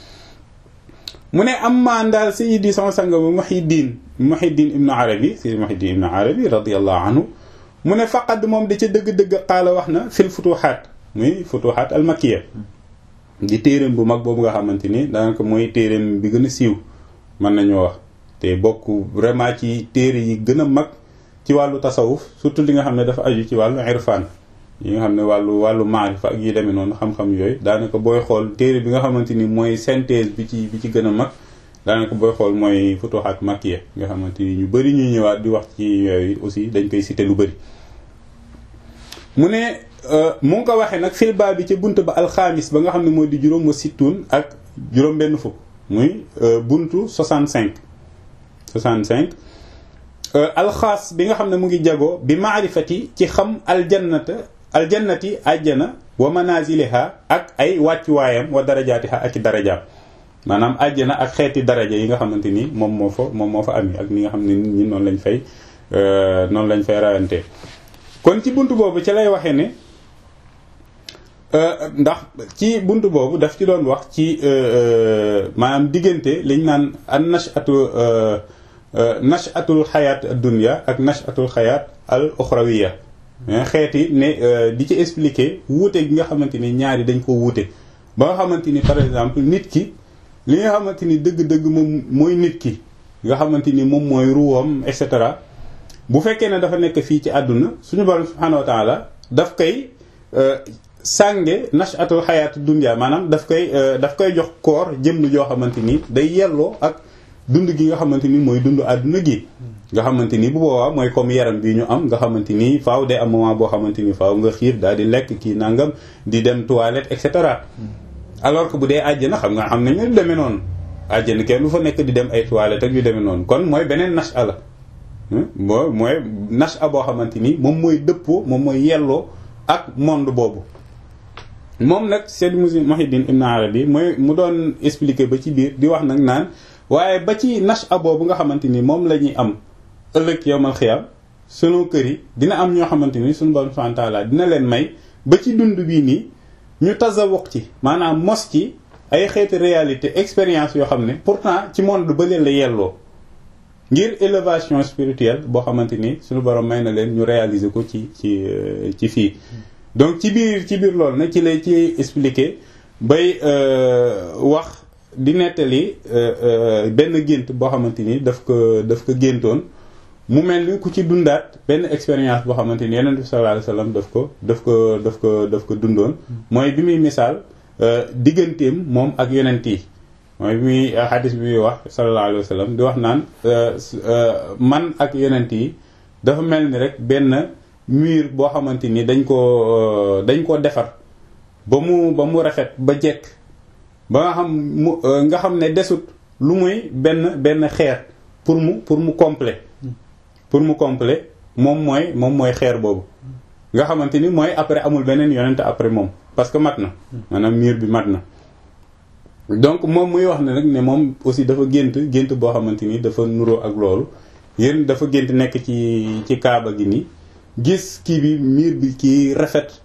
mu ne am maan daal Sayyidi sama sang ba Muhyiddin Muhyiddin Ibn Arabi Sayyidi Muhyiddin Ibn Arabi radiyallahu anhu mu ne faqad moom da ca dëgg-dëgg xaala wax na fil futuhaat muy futuhaat al makkiya di téereem bu mag boobu nga xamante ni daanaka mooy téereem bi gën a siiw mën nañoo wax. te bokk vraiment ci téere yi gën a mag ci wàllu tasawuf surtout li nga xam ne dafa aju ci wàllu irfan yi nga xam ne wàllu wàllu maarifa ak yi demee noonu xam-xam yooyu daanaka booy xool téere bi nga xamante ni mooy synthèse bi ci bi ci gën a mag daanaka booy xool mooy futuhaat makkiya nga xamante ni ñu bëri ñuy ñëwaat di wax ci yooyu aussi dañ koy cité lu bëri mu ne mu ngi ko waxee nag fil baa bi ca bunt ba alxaamis ba nga xam ne moo di juróom wa sittun ak juróom benn fukk muy buntu 65 65 alxaas bi nga xam ne mu ngi jagoo bi maarifati ci xam aljannata aljannati ajjana wa manaziliha ak ay wàccuwaayam wa darajaatiha ak i darajaam maanaam ajjana ak xeeti daraja yi nga xamante ni moom moo fa moom moo fa am ak ni nga xam ne nit ñi noonu lañ fay noonu lañ fay rawante kon ci bunt boobu ci lay waxee ne ndax ci bunt boobu daf ci doon wax ci maanaam diggante liñ naan an nashatu nashatul xayaat dunya ak nashatul xayaat al uxrawiya xeeti ne di ci expliquer wuute gi nga xamante ni ñaari dañ ko wuute ba nga xamante ni par exemple nit ki li nga xamante ni dëgg-dëgg moom mooy nit ki nga xamante ni moom mooy ruwam et cetera bu fekkee ne dafa nekk fii ci àdduna suñu borom subhanahu wa taala daf koy sànge nashatul xayaat dunya maanaam daf koy daf koy jox koor jëmm joo xamante ni day yelloo ak dund gi nga xamante ni mooy dund àdduna gi nga xamante ni bu boobaa mooy comme yaram bi ñu am nga xamante ni faaw day am moment boo xamante ni faaw nga xiir daal di lekk kii nangam di dem toilette et cetera alors que bu dee àjjana xam nga xam nañu demee noonu àjjana kenn du fa nekk di dem ay toilette ak yu demee noonu kon mooy beneen nasha la moo mooy nasha boo xamante ni moom mooy dëppoo moom mooy yelloo ak monde boobu moom nag Seydi Muhyiddin Ibn Arabi mooy mu doon expliquer ba ci biir di wax nag naan waaye ba ci nasha boobu nga xamante ni moom la ñuy am ëllëg yowmal xiyam sunu kër yi dina am ñoo xamante ni suñu borom subhanahu wa ta'ala dina leen may ba ci dund bii nii ñu tasawuq ci maanaam mos ci ay xeeti réalité expérience yoo xam ne pourtant ci monde ba leen la yelloo ngir élévation spirituelle boo xamante ni suñu borom may na leen ñu réaliser ko ci ci ci fii donc ci biir ci biir loolu nag ci lay ci expliquer bay wax di nettali benn gént boo xamante ni daf ko daf ko géntoon mu mel ni ku ci dundaat benn expérience boo xamante ni Yonent bi sallallahu alayhi wasallam daf ko daf ko daf ko daf ko dundoon mooy bi muy misaal digganteem moom ak yonent yi mooy bi muy xadis bi muy wax sallallahu alayhi wasallam di wax naan man ak yonent yi dafa mel ni rek benn mur boo xamante ni dañ koo dañ koo defar ba mu ba mu rafet ba jekk ba nga xam mu nga xam ne desut lu muy benn benn xeer pour mu pour mu complet pour mu complet moom mooy moom mooy xeer boobu nga xamante ni mooy après amul beneen yonent après moom parce que mat na maanaam mur bi mat na donc moom muy wax ne nag ne moom aussi dafa gént gént boo xamante ni dafa nuroo ak loolu yéen dafa gént nekk ci ci kaaba gi nii gis kii bi mur bi kii rafet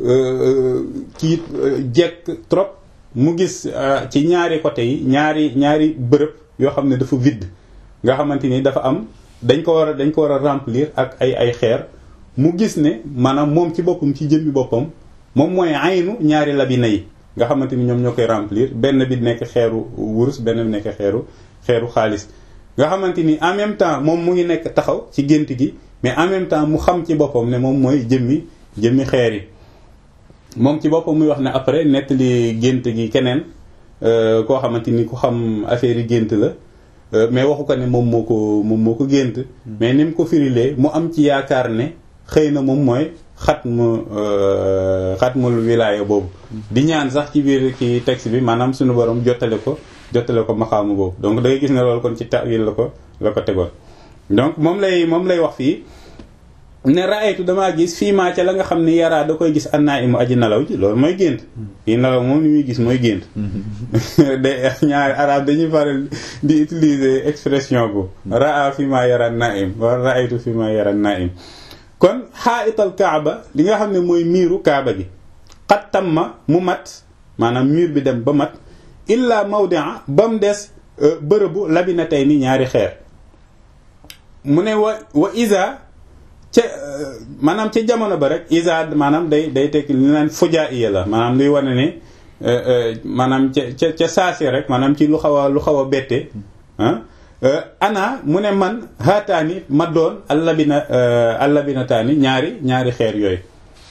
kii jekk trop mu gis ci ñaari côté yi ñaari ñaari bërëb yoo xam ne dafa vide nga xamante ni dafa am dañ ko war a dañ ko war a remplir ak ay ay xeer mu gis ne maanaam moom ci boppam ci jëmmi boppam moom mooy aynu ñaari labina yi nga xamante ni ñoom ñoo koy remplir benn bi nekk xeeru wurus benn bi nekk xeeru xeeru xaalis nga xamante ni en même temps moom mu ngi nekk taxaw ci gént gi mais en même temps mu xam ci boppam ne moom mooy jëmmi jëmmi xeer yi moom ci boppam muy wax ne après nettali gént gi keneen koo xamante ni ku xam affaire yi gént la mais waxu ko ne moom moo ko moom moo ko gént mais ni mu ko firilee mu am ci yaakaar ne xëy na moom mooy xat mu xatmul wilaaya boobu di ñaan sax ci biir ci texte bi maanaam suñu borom jottale ko jottale ko maxaamu boobu donc da ngay gis ne loolu kon ci ta'wil la ko la ko tegoon donc moom lay moom lay wax fii ne raaytu damaa gis fii maa ca la nga xam ne yaraa da koy gis annaa imu aji nelaw ji loolu mooy gént yi nelaw moom ni muy gis mooy gént de ñaari arab dañuy faral di utiliser expression bu raa fii maa yara naim wala raaytu fii maa yara naim kon xaaital kaaba li nga xam ne mooy miiru kaaba gi xat tam ma mu mat maanaam miir bi dem ba mat illa mawdia ba mu des bërëbu labina tey ni ñaari xeer mu ne wa wa isa ca maanaam ca jamono ba rek isa maanaam day day tekki li naan fujaa iya la maanaam luy wane ne maanaam ca ca ca saasi rek maanaam ci lu xaw a lu xaw a bette ah ana mu ne man haataani ma doon allabina allabinataani ñaari ñaari xeer yooyu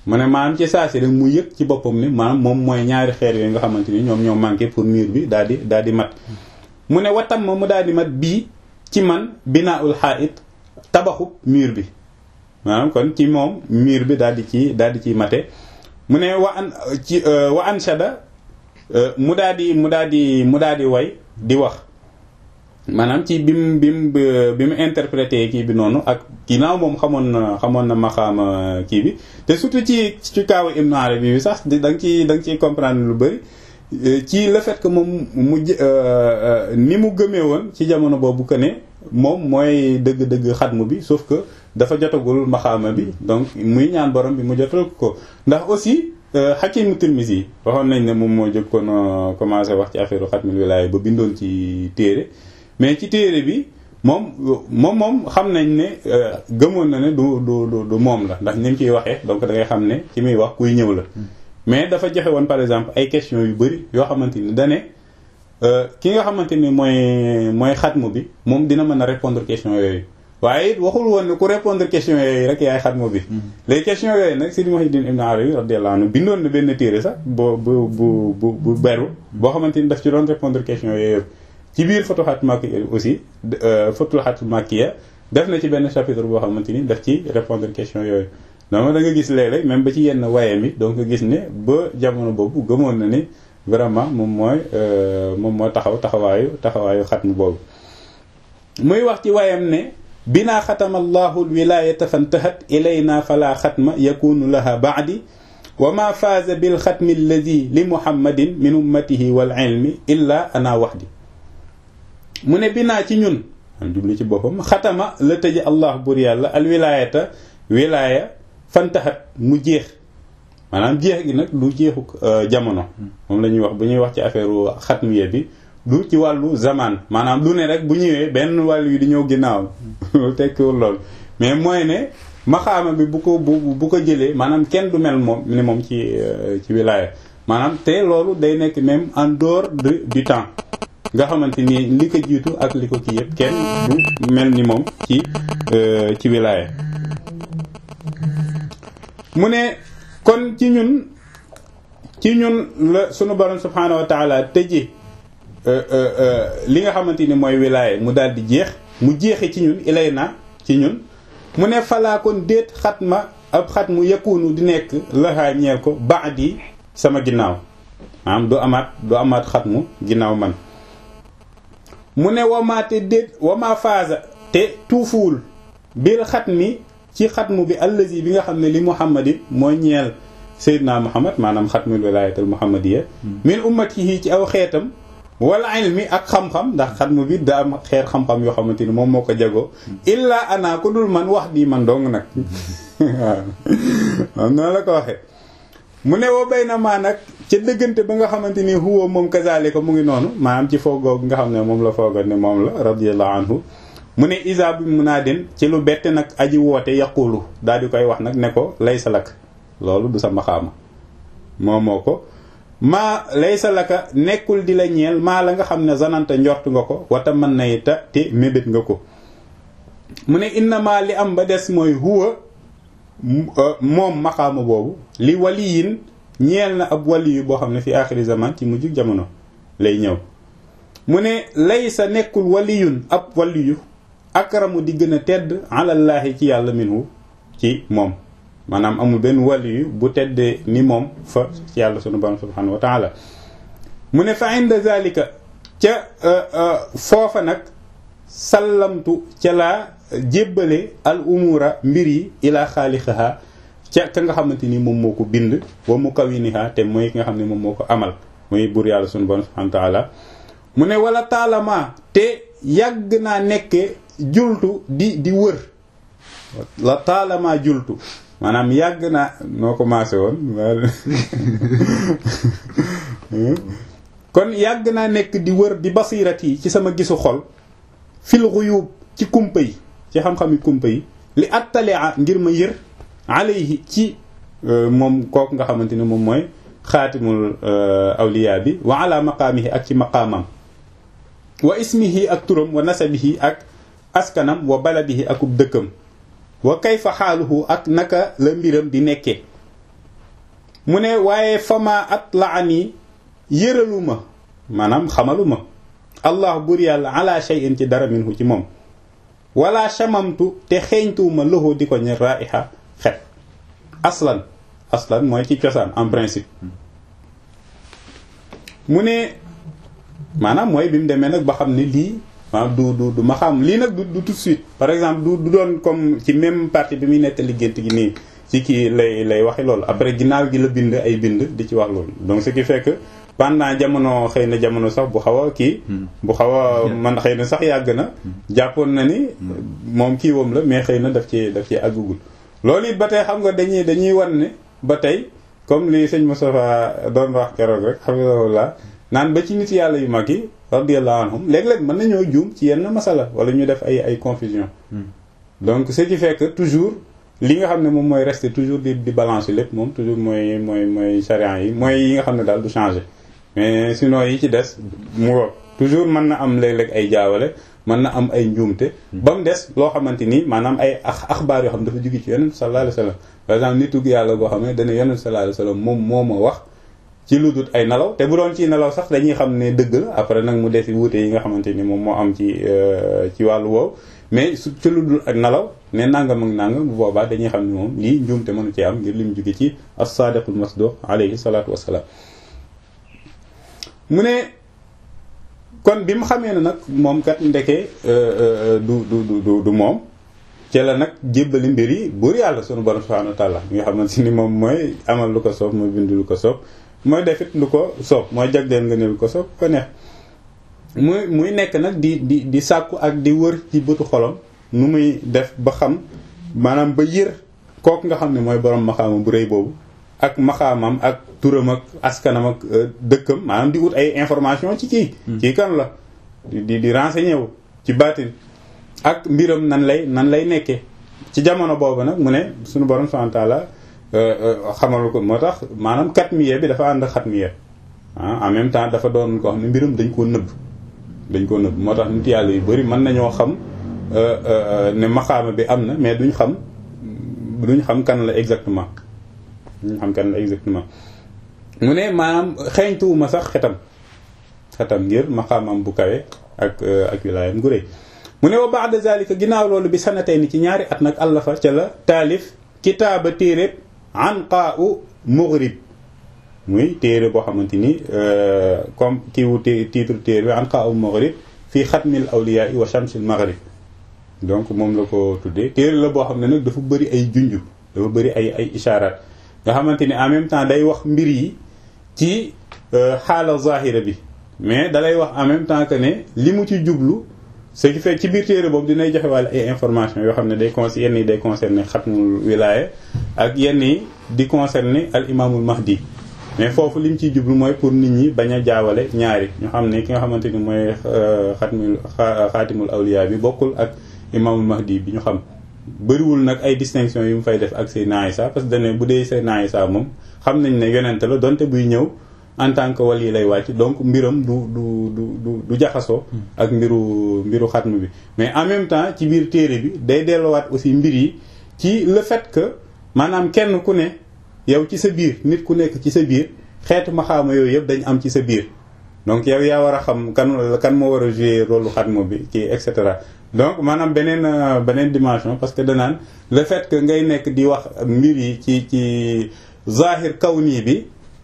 mu ne maanaam ci saa si rek mu yëg ci boppam ni maanaam moom mooy ñaari xeer yooyu nga xamante ni ñoom ñoo manqué pour mur bi daal di daal di mat mu ne watam ma mu daal di mat bii ci man binaaul xaait tabaxub mur bi maanaam kon ci moom mur bi daal di ci daal di ciy mate mu ne wa an ci wa anshada mu daal di mu daal di mu daal di way di wax maanaam ci bi mu bi mu bi mu interprété kii bi noonu ak ginnaaw moom xamoon na xamoon na maxaama kii bi te surtout ci ci kaawu Ibn Arabi bi sax da nga ciy da nga ciy comprendre lu bëri ci le fait que moom mu ni mu gëmee woon ci jamono boobu que ne moom mooy dëgg-dëgg xatmu bi sauf que dafa jotagul maxaama bi donc muy ñaan borom bi mu jotal ko ndax aussi Hakim Tirmizi yi waxoon nañ ne moom moo jëkkoon commencé wax ci affaire xatmul wilaaya ba bindoon ci téere mais ci téere bi moom moom moom xam nañ ne gëmoon na ne du du du moom la ndax ni mu ciy waxee donc da ngay xam ne ci muy wax kuy ñëw la mais dafa joxe woon par exemple ay questions yu bëri yoo xamante ni dane ki nga xamante ni mooy mooy xatmu bi moom dina mën a répondre question yooyu waaye it waxul woon ne ku répondre question yooyu rek yaay xatmu bi les questions yooyu nag Sidi Muhyiddin Ibn Arabi radiyallahu anhu bindoon na benn téere sax bu bu bu bu bu beru boo xamante ni daf ci doon répondre question yooyu yëpp ci biir Futuhat Makkiya aussi Futuhat Makkiya def na ci benn chapitre boo xamante ni daf ci répondre question yooyu donc da nga gis léeg-léeg même ba ci yenn wayam yi donc nga gis ne ba jamono boobu gëmoon na ni vraiment moom mooy moom moo taxaw taxawaayu taxawaayu xatmu boobu muy wax ci wayam ne binaa xatama allahu alwilayata fantahat ilayna fala xatma yakunu laha baadi wa ma faaza bil xatmi alladi li muhammadin min ummatihi wal ilmi illa ana waxdi mu ne binaa ci ñun am jublu ci boppam xatama la tëje allah bur yàlla alwilayata wilaya fantahat mu jeex maanaam jeex gi nag du jeexu jamono moom la ñuy wax bu ñuy wax ci affaire xatmiya bi du ci wàllu zaman maanaam du ne rek bu ñëwee benn wàllu yi di ñëw ginnaaw tekkiwul lool mais mooy ne maxaama bi bu ko bu bu ko jëlee maanaam kenn du mel moom ni moom ci ci wilaya maanaam te loolu day nekk même en dehors de du temps nga xamante ni li ko jiitu ak li ko kii yëpp kenn du mel ni moom ci ci wilaya mu ne kon ci ñun ci ñun la sunu borom subhaanahu wa taala tëje li nga xamante ni mooy wilaya mu daal di jeex mu jeexe ci ñun ilay na ci ñun mu ne falaa kon déet xat ma ab xat mu yakunu di nekk laxaa ñeel ko baadi sama ginnaaw maanaam du amaat du amaat xat mu ginnaaw man mu ne wamaate déet wama faasa te tuufuwul bil xat mi ci xatmu bi allazi bi nga xam ne li muhammadin mooy ñeel Seydina Muhammad maanaam xatmul wilaayatul muhammadiya min ummatihi ci aw xeetam wala ilmi ak xam-xam ndax xatmu bi da am xeer xam-xam yoo xamante ni moom moo ko jagoo illaa ana ku dul man wax di man dong nag waaw am noonu la ko waxee mu ne woo bay na maa nag ca dëggante ba nga xamante ni huwa moom kazalika mu ngi noonu maanaam ci foogoo nga xam ne moom la foogoon ne moom la radiyallahu anhu mu ne isa bi mun naa den ci lu bette nag aji woote yaqulu daal di koy wax nag ne ko laysa lak loolu du sa maxaama moo moo ko maa laysa laka nekkul di la ñeel maa la nga xam ne zananta njort nga ko wata mën nay ta te mébét nga ko mu ne innama li am ba des mooy huwa moom maxaama boobu li waliyin ñeel na ab waliyu boo xam ne fi aaxiri zaman ci mujj jamono lay ñëw mu ne laysa nekkul waliyun ab waliyu akramu di gën a tedd alallaahi ci yàlla minhu ci moom maanaam amul benn waliyu bu teddee ni moom fa ci yàlla sunu borom subhanahu wa taala mu ne fa inda zalika ca foofa nag sallamtu ca laa jébbale al umura mbir yi ilaa xaalixaha ca ka nga xamante ni moom moo ko bind wa mu kawiniha te mooy ki nga xam ne moom moo ko amal muy buur yàlla sunu borom subhanahu wa taala mu ne wala taalama te yàgg naa nekke jultu di di wër la taalama jultu maanaam yàgg naa noo commencé woon kon yàgg naa nekk di wër di basirat yi ci sama gisu xol fil xuyub ci kumpa yi ci xam-xami kumpa yi li attalea ngir ma yër alayhi ci moom kooku nga xamante ni moom mooy xaatimul awliya bi wa ala maqaamihi ak ci maqaamam wa ismihi ak turam wa nasabihi ak askanam wa baladihi akub dëkkam wa kayfa xaaluhu ak naka la mbiram di nekkee mu ne waaye fama at la ani yëraluma maanaam xamaluma allah bur yàlla ala shay'in ci dara minhu ci moom wala shamamtu te xeeñtuwuma loxo di ko ñe raiha xet aslan aslan mooy ci cosaan en principe mu ne maanaam mooy bi mu demee nag ba xam ne lii maanaam du du du ma xam lii nag du du tout de suite par exemple du du doon comme ci même partie bi muy nettali gént gi nii ci kii lay lay waxe loolu après ginnaaw gi la bind ay bind di ci wax loolu donc ce qui fait que pendant jamono xëy na jamono sax bu xaw a kii bu xaw a man xëy na sax yàgg na jàppoon na ni moom kii woom la mais xëy na daf ci daf ci àggugul loolu it ba tey xam nga dañuy dañuy wan ne ba tey comme li sëñ Moustapha doon wax keroog rek xamilawulaa naan ba ci nit yàlla yu mag yi radiyallahu anhum léeg-léeg mën nañoo juum ci yenn masala wala ñu def ay ay confusion donc ce qui fait que toujours li nga xam ne moom mooy rester toujours di di balance lépp moom toujours mooy mooy mooy charia yi mooy yi nga xam ne daal du changer mais sinon yi ci des mu wo toujours mën na am léeg-léeg ay jaawale mën na am ay njuumte ba mu des loo xamante ni maanaam ay ax axbaar yoo xam dafa jóge ci yonent sallallahu alayhi wasallam par exemple nitug yàlla goo xam ne dana yonent sallallahu alayhi wasallam moom moo ma wax ci lu dul ay nelaw te bu doon ci nelaw sax dañuy xam ne dëgg la après nag mu desi wuute yi nga xamante ni moom moo am ci ci wàllu woowu mais su ci lu dul ak nelaw ne nangam ak nangam bu boobaa dañuy xam ne moom lii njuumte mënu ci am ngir lim jóge ci as-sadiqul masduq alayhi salatu wassalam mu ne kon bi mu xamee ne nag moom kat ndeke du du du du moom ci la nag jébbali mbir yi buur yàlla sunu borom subhanahu wa ta'ala nga xamante ni moom mooy amal lu ko soob mooy bind lu ko soob mooy defit lu ko soob mooy jagleel nga ne lu ko soob ko neex muy muy nekk nag di di di sàkku ak di wër ci bëtu xolam nu muy def ba xam maanaam ba yër kooku nga xam ne mooy borom maxaama bu rëy boobu ak maxaamam ak turam ak askanam ak dëkkam maanaam di ut ay information ci kii kii kan la di di renseigner wu ci baatin ak mbiram nan lay nan lay nekkee ci jamono boobu nag mu ne suñu borom subhanahu wa ta'ala xamal ko moo tax maanaam katmiye bi dafa ànd xatmiye en même temps dafa doon ko xam ne mbiram dañ koo nëbb dañ koo nëbb moo tax nit yàlla yu bari mën nañoo xam ne maxaama bi am na mais duñ xam duñ xam kan la exactement duñ xam kan la exactement mu ne maanaam xeeñtuwuma sax xetam xetam ngir maxaamam bu kawe ak ak wilaayam gu rëy mu ne wa ba'da zalika ginnaaw loolu bi sanatay ni ci ñaari at nag àllafa ca la taalif kitaaba téeréb anqa'u mughrib muy téere boo xamante ni comme kii wu titre téere bi anqa'u mughrib fii xatmil awliya wa shamsil maghrib donc moom la ko tuddee téere la boo xam ne nag dafa bëri ay junju dafa bëri ay ay isharat nga xamante ni en même temps day wax mbir yi ci xaala zahira bi mais dalay wax en même temps que ne li mu ci jublu ce qui fait ci biir téere boobu dinay joxe wàlle ay information yoo xam ne day con yenn yi day concerner xatmul wilaya ak yenn yi di concerner al imaamul mahdi mais foofu li mu ciy jublu mooy pour nit ñi bañ a jaawale ñaari ñu xam ne ki nga xamante ni mooy xatmul xaatimul awliya bi bokkul ak imaamul mahdi bi ñu xam bëriwul nag ay distinction yu mu fay def ak Seydina Isa parce que dane bu dee Seydina Isa moom xam nañ ne yonente la donte buy ñëw en tant que wali lay wàcc donc mbiram du du du du du jaxasoo ak mbiru mbiru xatm bi mais en même temps ci biir téere bi day delluwaat aussi mbir yi ci le fait que maanaam kenn ku ne yow ci sa biir nit ku nekk ci sa biir xeetu maxaama yooyu yëpp dañ am ci sa biir donc yow yaa war a xam kan kan moo war a jouer rôle xatm bi ci et cetera donc maanaam beneen beneen dimension parce que danaan le fait que ngay nekk di wax mbir yi ci ci zahir kawni bi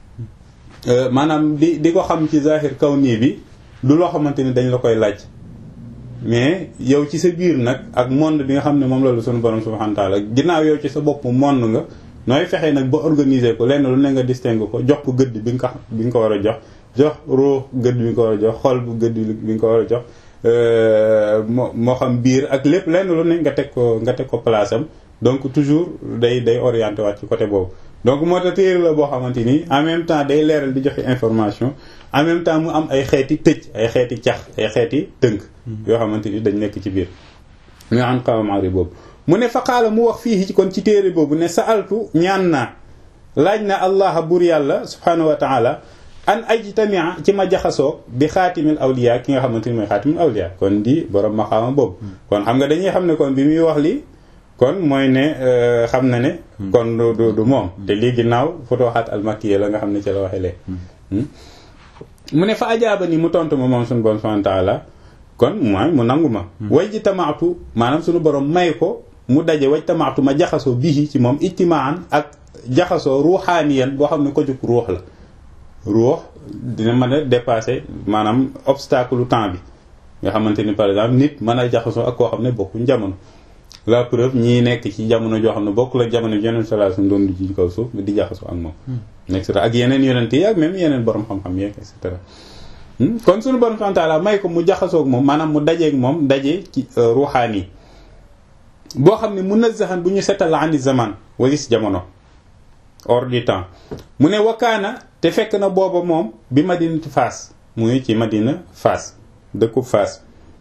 maanaam di di ko xam ci zahir kawni bi du loo xamante ni dañ la koy laaj mais yow ci sa biir nag ak monde bi nga xam ne moom la sunu borom subhanahu wa ta'ala ginnaaw yow ci sa bopp monde nga nooy fexee nag ba organiser ko lenn lu ne nga distingue ko jox ko gëdd bi nga ko bi nga ko war a jox jox ruux gëdd bi nga ko war a jox xol bu gëdd bi nga ko war a jox moo moo xam biir ak lépp lenn lu ne nga teg ko nga teg ko place am donc toujours day day orienté waat ci côté boobu donc moo tax téere la boo xamante ni en même temps day leeral di joxe information en même temps mu am ay xeeti tëj ay xeeti cax ay xeeti tënk yoo xamante ni dañ nekk ci biir nga am xawamari boobu mu ne faqaala mu wax fii ci kon ci téere boobu ne sa'altu ñaan naa laaj na allah buur yàlla subhanahu wa ta'ala an ajtamia ci ma jaxasoo bi xaatimil awliya ki nga xamante ni mooy xaatimil awliya kon di borom maxaama boobu kon xam nga dañuy xam ne kon bi muy wax li kon mooy ne xam na ne kon du du du moom te lii ginnaaw futuhaat al-makkiya la nga xam ne ci la waxe lee mu ne fa ajaaba ni mu tontu ma moom suñu borom subhanahu wa ta'ala kon mooy mu nangu ma way ji tamaatu maanaam suñu borom may ko mu daje waj tamaatu ma jaxasoo bii ci moom ijtimaan ak jaxasoo ruuxaaniyan boo xam ne ko jug ruux la ruux dina mën a dépasser maanaam obstacle temps bi nga xamante ni par exemple nit mën a jaxasoo ak koo xam ne bokkuñ jamono la preuve ñii nekk ci jamono joo xam ne bokkul ak jamono bi yeneen sallallahu alayhi wasallam doon di ci kaw suuf di jaxasoo ak moom et cetera ak yeneen yonent yi ak même yeneen borom xam-xam yeeg et cetera kon suñu borom subhanahu wa ta'ala may ko mu jaxasoo ak moom maanaam mu dajeeg moom daje ci ruuxaan yi boo xam ne munazzahan bu ñu setal ani zaman walis jamono hors du temps mu ne wakaana te fekk na booba moom bi madinati Faas mu ngi ci madina Faas dëkku Faas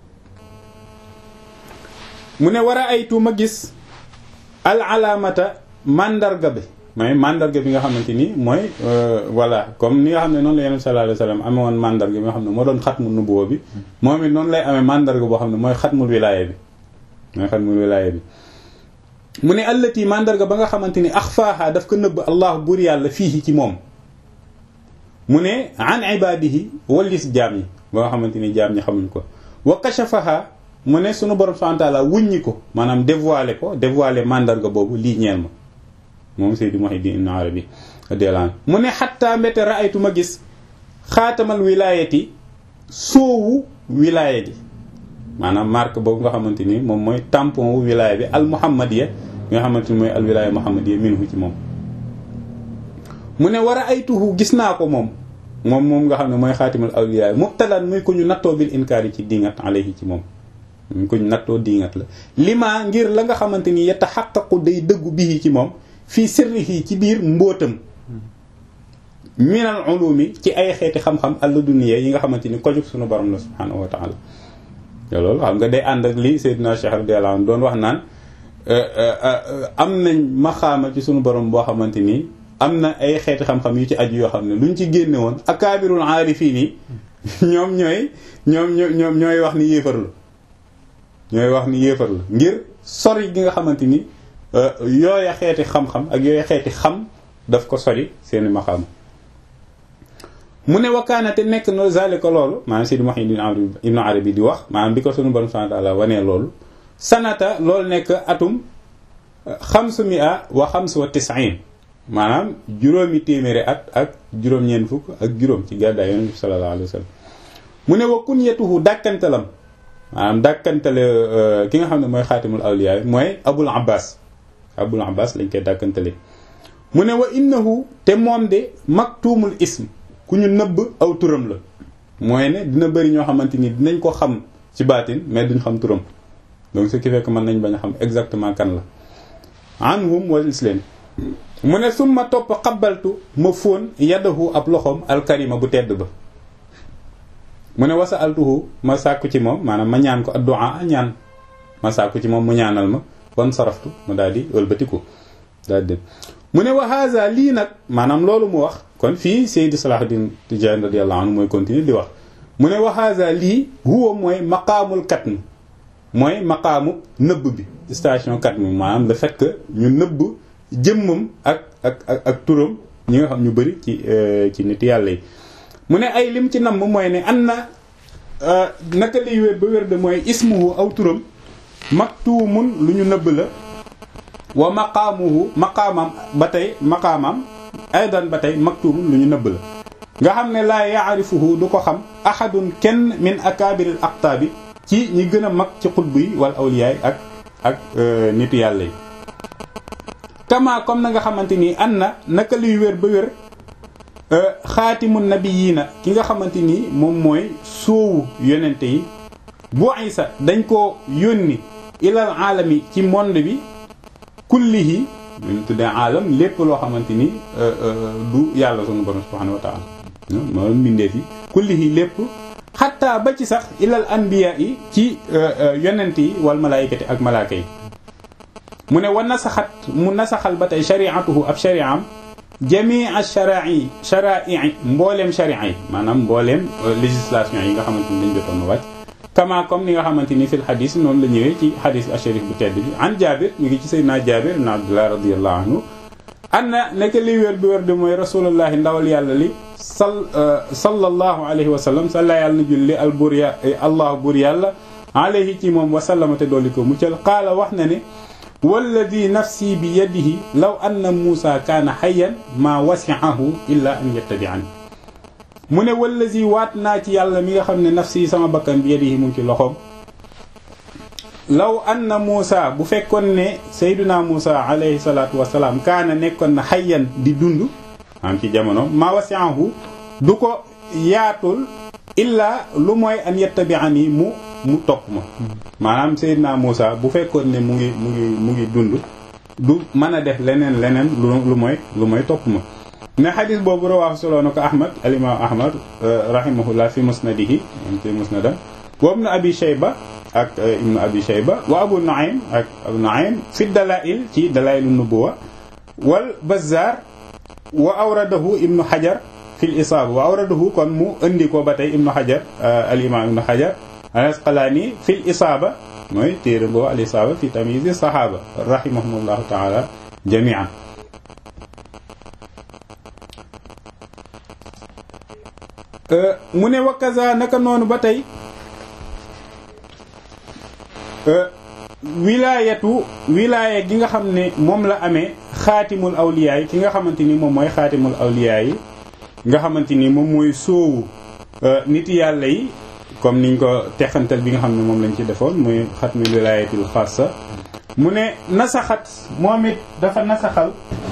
mu ne war a aytu ma gis al alaamata mandarga bi mooy mandarga bi nga xamante ni mooy voilà comme ni nga xam ne noonu la yonent sallallahu alayhi wasallam amee woon mandarga bi nga xam ne moo doon xatmu nubuwa bi moom it noonu lay amee mandarga boo xam ne mooy xatmul wilaaya bi mooy xatmul wilaaya bi mu ne allati mandarga ba nga xamante ni axfaaha daf ko nëbb allah buur yàlla fii ci moom mu ne an ibadihi wallis jaam ñi ba nga xamante ni jaam ñi xamuñ ko wa kashafaha mu ne sunu borom subhanahu wa ta'ala wuññi ko maanaam dévoilé ko dévoilé mandarga boobu lii ñeel ma moom Seydi Muhyiddin Ibn Arabi radiyallahu anhu mu ne xatta mbete raaytu ma gis xaatamal wilaayati soowu wilaaya gi maanaam marque boobu nga xamante ni moom mooy tampon wu wilaaya bi al muhammadiya nga xamante ni mooy al wilaaya muhammadiya minhu ci moom mu ne war a ay tuhu gis naa ko moom moom moom nga xam ne mooy xaatimal awliya mubtalan muy ko ñu nattoo bil inkaar yi ci dingat alayhi ci moom ñu ko ñu nattoo dingat la lima ngir la nga xamante ni yatahaqqaqu day dëggu bii ci moom fii sirrihi ci biir mbóotam minal ulumi ci ay xeeti xam-xam alladuniya yi nga xamante ni ko jóg sunu borom la subhanahu wa ta'ala te loolu xam nga day ànd ak li Seydina Cheikh radiyallahu anhu doon wax naan am nañ maxaama ci sunu borom boo xamante ni am na ay xeeti xam-xam yu ci aju yoo xam ne luñ ci génne woon akaabirul aarifiin yi ñoom ñooy ñoom ñoom ñooy wax ni yéefar la ñooy wax ni yéefar la ngir sori gi nga xamante ni yooya xeeti xam-xam ak yooya xeeti xam daf ko sori seeni maxaama mu ne wakkaana te nekk no zalika loolu maanaam Seydi Muhyiddin Ibn Arabi di wax maanaam bi ko sunu borom subhanahu wa ta'ala wanee loolu sanata loolu nekk atum xamsu mi'a wa xams wa tis'in maanaam juróomi téeméeri at ak juróom-ñeent fukk ak juróom ci gàddaay Yonent bi sallallahu alayhi wa sallam mu ne wa kunyatuhu dàkkantalam maanaam dàkkantale ki nga xam ne mooy xaatimul awliya mooy Abul Abbas Abul Abbas lañ koy dàkkantale mu ne wa innahu te moom de maktumul ism ku ñu nëbb aw turam la mooy ne dina bëri ñoo xamante ni dinañ ko xam ci baatin mais duñ xam turam donc ce qui fait que mën nañ bañ a xam exactement kan la anhum wal islam mu ne summa topp xabaltu ma fóon yadahu ab loxoom alkarima bu tedd ba mu ne wasa altuhu ma sàkku ci moom maanaam ma ñaan ko addu'a ñaan ma sàkku ci moom mu ñaanal ma ban saraftu ma daal di wëlbatiku daal di mu ne wa haza lii nag maanaam loolu mu wax kon fii Seydi Salahuddin Tijani radiyallahu anhu mooy continuer di wax mu ne wa haza lii huwa mooy maqaamul katm mooy maqaamu nëbb bi station katm maanaam le fait que ñu nëbb jëmmam ak ak ak ak turam ñi nga xam ñu bëri ci ci nit yàlla yi mu ne ay lim ci namm mooy ne an na naka liy wér ba wér de mooy ismuhu aw turam maktuumun lu ñu nëbb la wa maqaamuhu maqaamam ba tey maqaamam aydan ba tey maktuumun lu ñu nëbb la nga xam ne laa yaarifuhu du ko xam ahadun kenn min akaabiril aqtaabi ci ñi gën a mag ci xutb yi wala awliyaay ak ak nitu yàlla yi kama comme na nga xamante ni an na naka luy wér ba wér xaatimu nabiyiina ki nga xamante ni moom mooy soowu yonente yi bu isa dañ ko yónni ilal aalami ci monde bi kullihi ñu tuddee aalam lépp loo xamante ni du yàlla sunu borom subhanahu wa taala moom mbindeef yi kullihi lépp xatta ba ci sax ilal anbiya yi ci yonent yi wal malaayikati ak malaaka yi mu ne wa nasaxat mu nasaxal ba tey shariatuhu ab shariam jamii sharai sharai mbooleem sharia yi maanaam mbooleem législation yi nga xamante ni dañ jotoon wàcc kama comme ni nga xamante ni fil xadis noonu la ñëwee ci xadis asharif bu tedd bi an Jaabir ñu ngi ci Seydina Jaabir ibn Abdullah radiyallahu anhu anna nekk li wér bi wér di mooy rasulullahi ndawal yàlla li sal sallallahu alayhi wa sallam salla yàlla na julli al buur ya allah buur yàlla alayhi ci moom wasallama te dolli ko muccal qaala wax na ne walladi nafsi bi yadihi law anna muusa kaana xayan maa wasiahu illa an yattabi'ani mu ne wallazi waat naa ci yàlla mi nga xam ne nafsi sama bakkan bi yadihi mu ngi ci loxoom law anna muusa bu fekkoon ne sayduna muusa alayhi salaatu wasalaam kaana nekkoon na xayan di dund am ci jamono maa wasiahu du ko yaatul illa lu mooy an yattabi'ani mu mu topp ma maanaam Seydina Muusa bu fekkoon ne mu ngi mu ngi mu ngi dund du mën a def leneen leneen lu lu mooy lu mooy topp ma ne xadis boobu rawaahu solo na ko Ahmad alimaam Ahmad rahimahullah fi musnadihi am ci musnadam wa ibnu abi shayba ak ibnu abi shayba wa abu nuaym ak abu nuaym fi dalail ci dalailu nubuwa wal bazzar wa awradahu ibnu hajar fi l isaaba wa awradahu kon mu indi ko ba tey ibnu hajar alimaam ibnu hajar al-Asqalaani fi l isaaba mooy téere boobu al isaaba fi tamyiz saxaaba rahimahumullahu taala jamian mu ne wakaza naka noonu ba tey wilaayatu wilaaya gi nga xam ne moom la amee xaatimul awliyaa yi ki nga xamante ni moom mooy xaatimul awliyaa yi nga xamante ni moom mooy soowu nit yàlla yi comme niñ ko texantal bi nga xam ne moom lañ ci defoon muy xatmi wilaayatul xaasa mu ne nasaxat moom it dafa nasaxal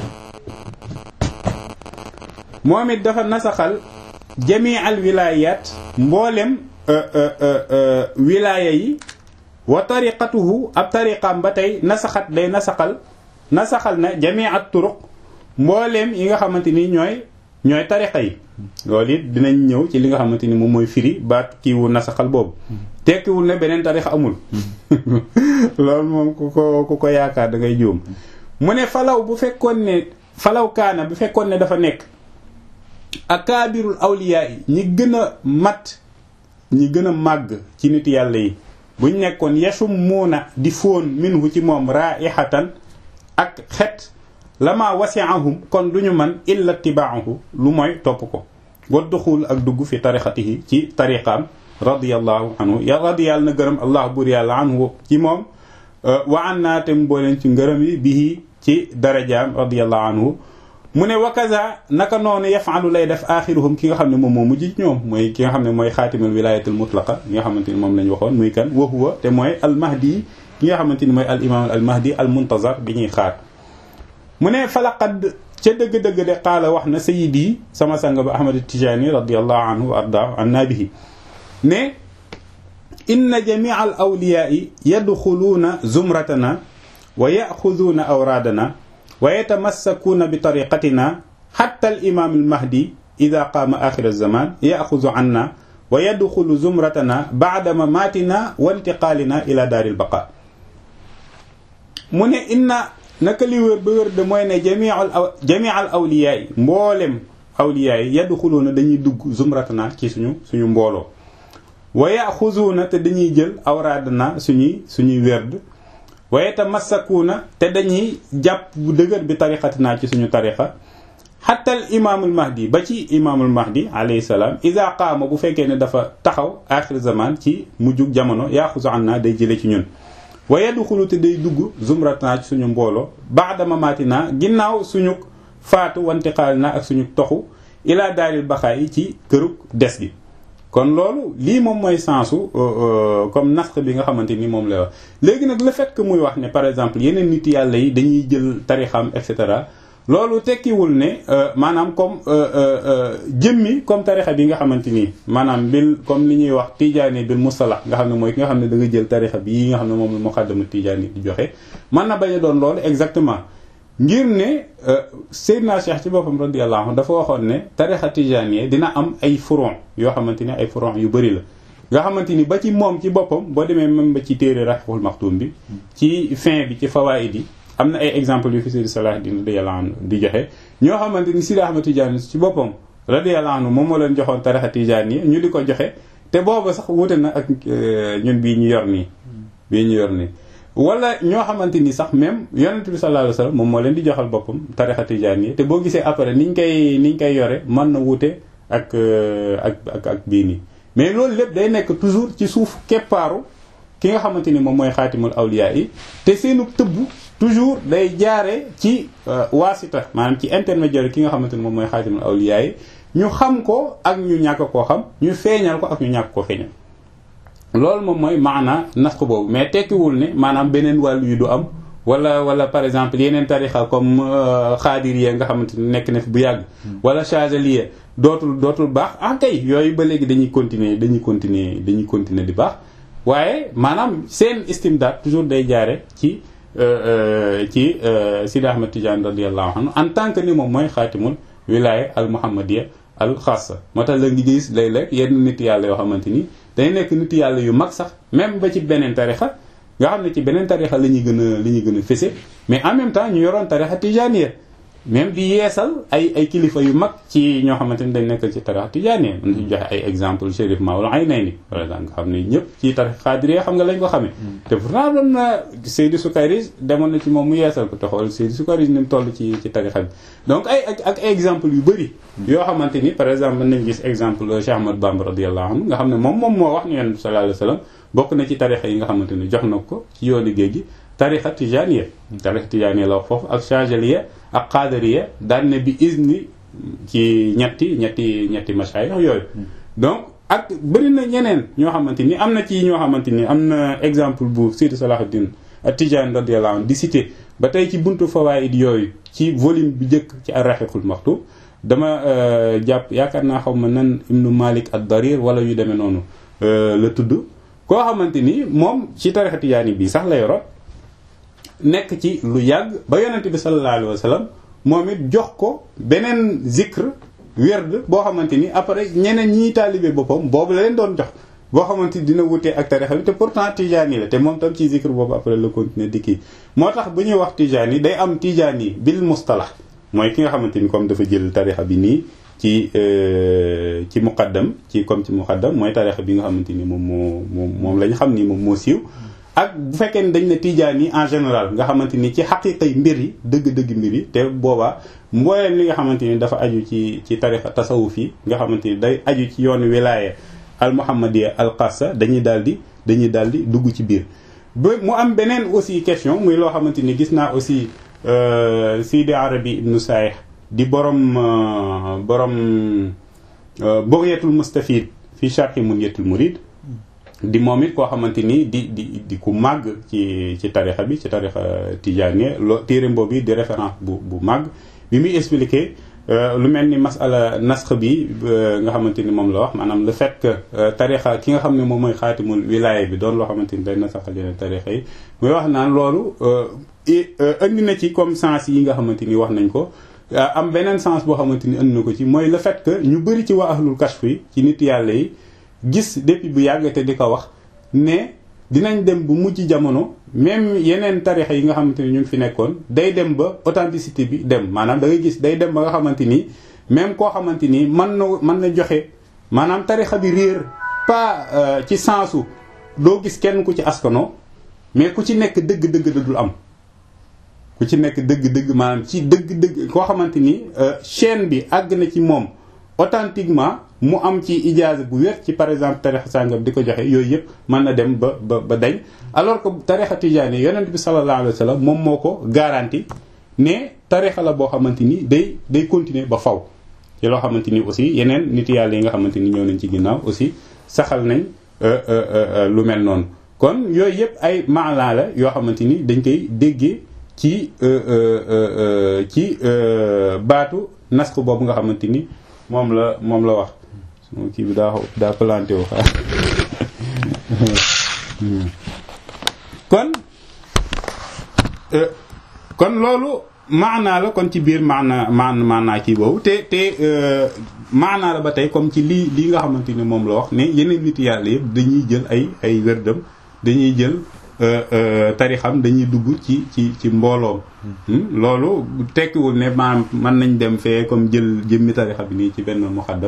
moom it dafa nasaxal jamii al wilaayat mboolem wilaaya yi wa tariqatuhu ab tariqaam ba tey nasaxat day nasaxal nasaxal na jamii at turuq mbooleem yi nga xamante ni ñooy ñooy tariqa yi loolu it dinañ ñëw ci li nga xamante ni moom mooy firi baat kiiwu nasaxal boobu tekkiwul ne beneen tariqa amul loolu moom ku ko ku ko yaakaar da ngay juum mu ne falaw bu fekkoon ne falaw kaana bu fekkoon ne dafa nekk akaabirul awliyaa yi ñi gën a mat ñi gën a màgg ci nit yàlla yi buñ nekkoon yasum muuna di fóon minhu ci moom raihatan ak xet lama wasi'ahum kon duñu man illa tibaahu lu mooy topp ko wa duxul ak dugg fi tarixatihi ci tariqaam radiyallahu anhu ya radiyàlla na gërëm allah buur yàlla anhu ci moom wa an naa te mbooleen ci ngërëm yi bihi ci darajaam radiyallahu anhu mu ne wakaza naka noonu yafalu lay def axiruhum ki nga xam ne moom moo mujj ñoom mooy ki nga xam ne mooy xaatimul wilayatul mutlaqa ki nga xamante ni moom lañ waxoon muy kan wa huwa te mooy al mahdi ki nga xamante ni mooy al imam al mahdi al muntazar bi ñuy xaar mu ne falaqad ca dëgg-dëgg de qaala wax na sayidi sama sang ba ahmad tijani radiallahu anhu wa arda an nabihi ne inna jamia al awliyaai yadxuluuna zumratana wa yaxuduuna awraadana wa yatamassakuuna bi tariqatina xatta al imaam al mahdi ida qaama axir alzaman yaxudu anna wa yadxulu zumratana bacda mamaatina wa intiqaalina ila daari lbaqa mu ne inna naka li wér ba wér de mooy ne jamial jamial awliyaa yi mboolem awliyaa yi yadxuluuna dañuy dugg zumratana ci suñu suñu mbooloo wa yaxuzuuna te dañuy jël awraadana suñuy suñuy werd wa yatamassakuuna te dañuy jàpp bu dëgër bi tariqatinaa ci suñu tariqa xatta al imaamul mahdi ba ci imaamul mahdi alayhi salaam ida qaama bu fekkee ne dafa taxaw axir zaman ci mujjug jamono yaxuzu an naa day jële ci ñun wa yadxulu te day dugg zumratanaa ci suñu mbooloo baada mamaatinaa ginnaaw suñu faatu wantiqaalinaa ak suñu toxu ila daaril baxaa yi ci kërug des gi kon loolu lii moom mooy sensu comme nasq bi nga xamante ni moom lay wax léegi nag le fait que muy wax ne par exemple yeneen nit yàlla yi dañuy jël tarixam et cetera loolu tekkiwul ne maanaam comme jëmmi comme tarixa bi nga xamante ni maanaam bil comme li ñuy wax tijaani bil mustalax nga xam ne mooy ki nga xam ne da nga jël tarixa bi yi nga xam ne moom la muqaddamu tijaani di joxe mën na bañ a doon loolu exactement ngir ne Seydina Cheikh ci boppam radiyallahu anhu dafa waxoon ne tarixa tijaani dina am ay furon yoo xamante ni ay furon yu bëri la nga xamante ni ba ci moom ci boppam boo demee même ba ci téere Rahful Maxtum bi ci fin bi ci fawaid yi am na ay exemple yu fi Seydi Salahuddin radiyallahu anhu di joxe ñoo xamante ni Sidi Ahmad Tijaani ci boppam radiyallahu anhu moom moo leen joxoon tarixa tijaani ñu di ko joxe te booba sax wute na ak ñun bii ñu yor nii bii ñu yor nii wala ñoo xamante ni sax même yonent bi sallallahu alayhi wasallam moom moo leen di joxal boppam tarixa tijaan yi te boo gisee après niñ koy niñ koy yore mën na wute ak ak ak ak bii nii mais loolu lépp day nekk toujours ci suuf keppaaru ki nga xamante ni moom mooy xaatimul awliya yi te seenu tëbb toujours day jaare ci waasita maanaam ci intermédiaire ki nga xamante ni moom mooy xaatimul awliya yi ñu xam ko ak ñu ñàkk koo xam ñu feeñal ko ak ñu ñàkk koo feeñal loolu moom mooy maana nas ko boobu mais tekkiwul ne maanaam beneen wàllu yu du am wala wala par exemple yeneen tarixa comme xaadiriya nga xamante ni nekk na fi bu yàgg wala chazaliya dootul dootul baax ah kay yooyu ba léegi dañuy continuer dañuy continuer dañuy continuer di baax waaye maanaam seen istimdaad toujours day jaare ci ci Sidi Ahmed Tidiane radiallahu anhu en tant que ni moom mooy xaatimul wilaya al muhammadiya al xaasa moo tax la ngi gis léeg-léeg yenn nit yàlla yoo xamante ni day nekk nit yàlla yu mag sax même ba ci beneen tarixa nga xam ne ci beneen tarixa la ñuy gën a la ñuy gën a fese mais en même temps ñu yoroon tarixa tijaniya même di yeesal ay ay kilifa yu mag ci ñoo xamante ni dañ nekk ci tarixa tijaniya mën nañu joxe ay exemple Chérif Maoul Aynayni par exemple nga xam ne ñëpp ci tarixa xaadiriya xam nga lañ ko xamee te pourtant doon na Seydi Sukayri demoon na ci moom mu yeesal ko te xool Seydi Sukayri ni mu toll ci ci tarixa bi donc ay ak ak exemple yu bëri yoo xamante ni par exemple mën nañ gis exemple Cheikh Ahmad Bamba radiyallahu anhu nga xam ne moom moom moo wax ni Yonent bi sallallahu alayhi wasallam bokk na ci tarixa yi nga xamante ni jox na ko ci yoonu géej gi tarixa tijaniya tarixa tijaniya la wax foofu ak chageliya ak qadariya daan ne bi izni ci ñetti ñetti ñetti mashayikh yooyu donc ak bëri na ñeneen ñoo xamante ni am na ci ñoo xamante ni am na exemple bu Seydi Salahuddin At-Tijani radiyallahu anhu di cité ba tey ci buntu fawaid yooyu ci volume bi njëkk ci ar-Rahiqul Maktub dama jàpp yaakaar naa xaw ma nan Ibnu Malik ad-Darir wala yu demee noonu la tudd koo xamante ni moom ci tarixa tijaani bii sax la yoroon nekk ci lu yàgg ba yonent bi sallallahu alayhi wa sallam moom it jox ko beneen zikr werd boo xamante ni après ñeneen ñiy taalibe boppam boobu la leen doon jox boo xamante ni dina wutee ak tarixa bi te pourtant tijaani la te moom tam ci zikr boobu après la continuer di kii moo tax bu ñuy wax tijaani day am tijaani bil mustalah mooy ki nga xamante ni comme dafa jël tarixa bi nii ci ci muqaddam ci comme ci muqaddam mooy tarixa bi nga xamante ni moom moo moom moom la ñu xam ni moom moo siiw ak bu fekkee ni dañ ne tijaan yi en général nga xamante ni ci xaqiqay mbir yi dëgg-dëgg mbir yi te boobaa mbooleem li nga xamante ni dafa aju ci ci tarixa tasawuf yi nga xamante ni day aju ci yoonu wilaya al muhammadiya al xassa dañuy daal di dañuy daal di dugg ci biir ba mu am beneen aussi question muy loo xamante ni gis naa aussi Sidi Arabi ibnu Saih di borom borom Bughyatul Mustafid fi sharhi Munyatul Murid di moom it koo xamante ni di di di ku màgg ci ci tarixa bi ci tarixa tijaaniya loo téere boobu di référence bu bu màgg bi muy expliquer lu mel ni masala nasx bi nga xamante ni moom la wax maanaam le fait que tarixa ki nga xam ne moom mooy xaatimul wilaaya bi doon loo xamante ni day nasaxal yeneen tarixa yi muy wax naan loolu indi na ci comme sens yi nga xamante ni wax nañ ko am beneen sens boo xamante ni indi na ko ci mooy le fait que ñu bëri ci waa ahlul kashf yi ci nit yàlla yi gis depuis bu yàgg te di ko wax ne dinañ dem bu mujj jamono même yeneen tarixa yi nga xamante ni ñu ngi fi nekkoon day dem ba authenticité bi dem maanaam da ngay gis day dem ba nga xamante ni même koo xamante ni mën na mën na joxe maanaam tarixa bi réer pas ci sensu doo gis kenn ku ci askano mais ku ci nekk dëgg-dëgg da dul am ku ci nekk dëgg-dëgg maanaam ci dëgg-dëgg koo xamante ni chaîne bi àgg na ci moom authentiquement mu am ci ijaaza bu wér ci par exemple tarixa sàngam di ko joxe yooyu yëpp mën na dem ba ba ba dañ alors que tarixa tijaani yonent bi sallallahu alayhi wa sallam moom moo ko garanti ne tarixa la boo xamante ni day day continuer ba faw ci loo xamante ni aussi yeneen nit yàlla yi nga xamante ni ñëw nañ ci ginnaaw aussi saxal nañ lu mel noonu kon yooyu yëpp ay maanaa la yoo xamante ni dañ koy déggee ci ci baatu nasx boobu nga xamante ni moom la moom la wax kii bi daa daa planté wu xaar kon kon loolu maanaa la kon ci biir maana maan maanaa kii boobu te te maanaa la ba tey comme ci lii lii nga xamante ni moom la wax ne yeneen nit yàlla yëpp dañuy jël ay ay wérdam dañuy jël tarixam dañuy dugg ci ci ci mbooloom loolu tekkiwul ne maanaam mën nañ dem fee comme jël jëmmi tarixa bi nii ci benn muxaddam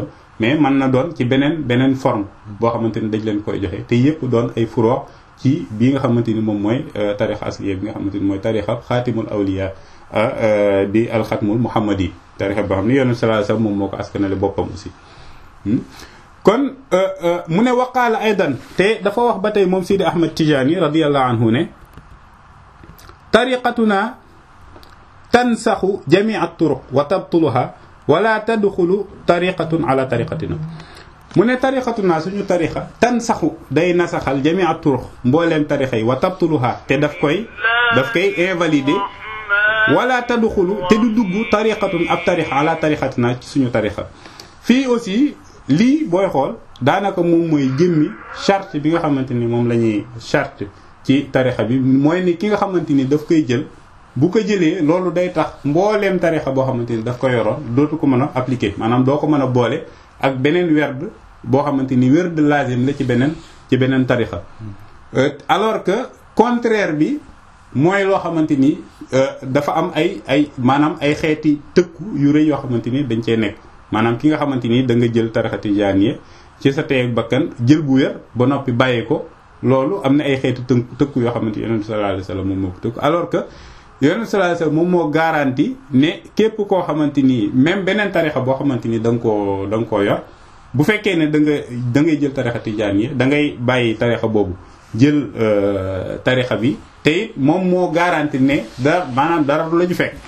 mais mën na doon ci beneen beneen forme boo xamante ni dañ leen koy joxe te yëpp doon ay furoo ci bii nga xamante ni moom mooy tarixa asliya bi nga xamante ni mooy tarixa xaatimul awliya di alxatmul muhammadi tarixa boo xam ne yonent sallallahu alayhi wasallam moom moo ko askanale boppam aussi kon mu ne waqaala aydan te dafa wax ba tey moom Sidi Ahmad Tijaani radiyallahu anhu ne tariqatuna tansaxu jamii turuq wa tabtuluha wala tadxulu tariqatun ala tariqatina mu ne tariqatuna suñu tariqa tansaxu day nasaxal jamii turuq mbooleem tariqa yi wa tabtuluha te daf koy daf koy invalider wala tadxulu te du dugg tariqatun ab tariqa ala tariqatina ci suñu tariqa fii aussi lii booy xool daanaka moom mooy jëmmi charte bi nga xamante ni moom la ñuy charte ci tarixa bi mooy ni ki nga xamante ni daf koy jël bu ko jëlee loolu day tax mbooleem tarixa boo xamante ni daf ko yoroon dootu ko mën a appliquer maanaam doo ko mën a boole ak beneen werd boo xamante ni werd lazim la ci beneen ci beneen tarixa alors que contraire bi mooy loo xamante ni dafa am ay ay maanaam ay xeeti tëkku yu rëy yoo xamante ni dañ cee nekk maanaam ki nga xamante ni da nga jël tarixa tijaaniya ci sa teeg bakkan jël bu wér ba noppi bàyyi ko loolu am na ay xeeti tënk tëkku yoo xamante ni yonent sallallahu alayhi wasallam moom moo ko tëkku alors que yonent sallallahu alayhi wasallam moom moo garanti ne képp koo xamante ni même beneen tarixa boo xamante ni da nga koo da nga koo yor bu fekkee ne da nga da ngay jël tarixa tijaaniya da ngay bàyyi tarixa boobu jël tarixa bi te it moom moo garanti ne da maanaam dara du la ñu fekk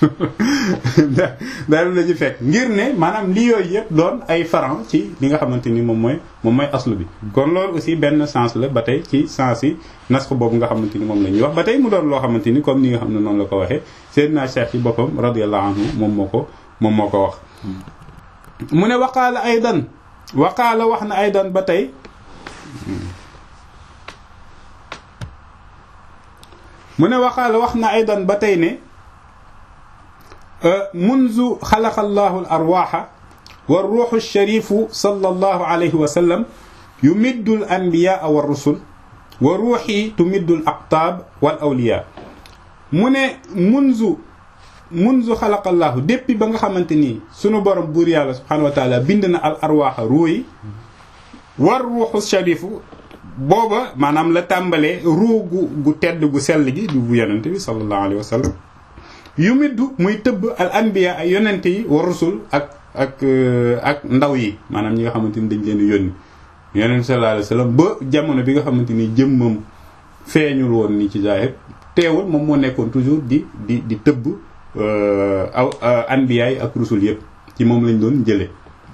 dara du la ñu fekk ngir ne maanaam li yooyu yëpp doon ay faran ci li nga xamante ni moom mooy moom mooy aslu bi kon loolu aussi benn sens la ba tey ci sens yi nasx boobu nga xamante ni moom la ñuy wax ba tey mu doon loo xamante ni comme ni nga xam ne noonu la ko waxee Seydina Cheikh ci boppam radiyallahu anhu moom moo ko moom moo ko wax mu ne waqaala aydan waqaala wax na aydan ba tey mu ne waxaala wax na aydan ba tey ne munzu xalaqa allahu al arwaxa wa ruuxu sharifu sallallahu alayhi wa sallam yumiddu al anbiyaa wa rusul wa ruuxi tumiddu al aqtaab wal awliyaa mu ne munzu munzu xalaqa allahu depuis ba nga xamante ni sunu borom buur yàlla subhanahu wa taala bind na al arwaxa ruuyi war ruuxu sharifu booba maanaam la tàmbalee ruu gu gu tedd gu sell gi du bu yonente bi sallallahu alayhi wa sallam yu middu muy tëbb al anbiya ay yonente yi wa rusul ak ak ak ndaw yi maanaam ñi nga xamante ni dañ leen yónni yonente sallallahu alayhi wa sallam ba jamono bi nga xamante ni jëmmam feeñul woon ni ci zaahir teewul moom moo nekkoon toujours di di di tëbb aw anbiya yi ak rusul yëpp ci moom lañ doon jële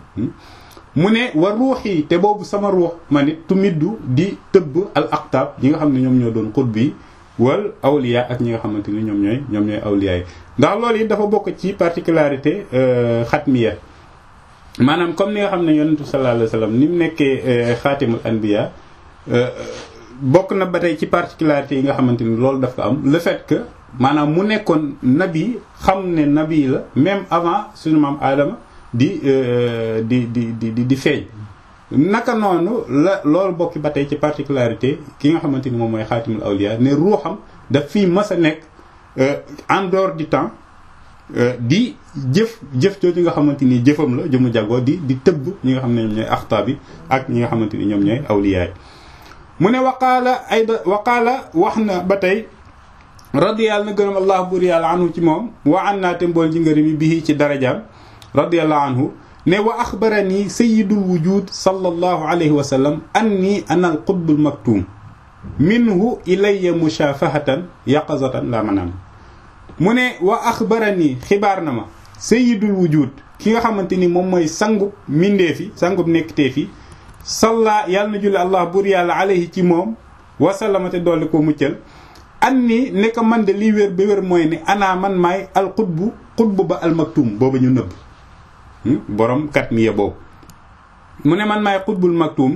mu ne war ruux yi te boobu sama ruux ma nit tumiddu di tëbb al aqtaab ñi nga xam ne ñoom ñoo doon xutb yi wal awliya ak ñi nga xamante ni ñoom ñooy ñoom ñooy awliya yi ndax loolu it dafa bokk ci particularité xatmiya maanaam comme ni nga xam ne yonentu sallallahu alayhi wasallam ni mu nekkee xaatimul anbiya bokk na ba tey ci particularité yi nga xamante ni loolu daf ko am le fait que maanaam mu nekkoon nabi xam ne nabi la même avant suñu maam aadama di di di di di feeñ naka noonu la loolu bokki ba tey ci particularité ki nga xamante ni moom mooy xaatimul awliya ne ruuxam daf fii mës a nekk en dehors du temps di jëf jëf jooju nga xamante ni jëfam la jëmu jagoo di di tëbb ñi nga xam ne ñoom ñooy axtaab yi ak ñi nga xamante ni ñoom ñooy awliya yi mu ne waqaala ayda waqaala wax na ba tey radiyallahu na gërëm allah buur yàlla anhu ci moom wa an naa te mbool ji ngërëm yi bii ci darajaam radiyallahu anhu ne wa axbarani sayidul wujud sallallahu alayhi wa sallam anni ana al qutbul maktum minhu ilayya mushafahatan yaqazatan la manam mu ne wa axbarani xibaar na ma sayidul wujud ki nga xamante ni moom mooy sangub mindee fi sangub nekktee fi salla yàlla na julli allah buur yàlla alayhi ci moom wasallamate dolli ko muccal anni ne ko man de lii wér ba wér mooy ne ana man maay al qutbu qutbu ba al maktum booba ñu nëbb borom kat miya boobu mu ne man maay xutbul maktum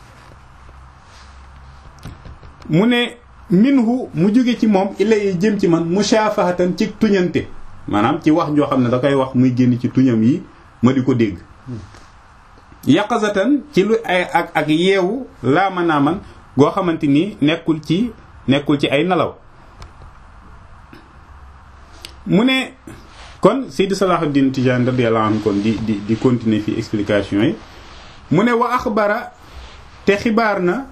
mu ne minhu mu jóge ci moom ilay jëm ci man mushafahatan ci tuñante maanaam ci wax joo xam ne da koy wax muy génn ci tuñam yi ma di ko dégg yaqazatan ci lu ay ak ak yeewu laa mën naa man goo xamante ni nekkul ci nekkul ci ay nelaw mu ne kon Seydi Salahuddin Tijani radiyallahu anhu kon di di di continuer fi explication yi mu ne wa axbara te xibaar na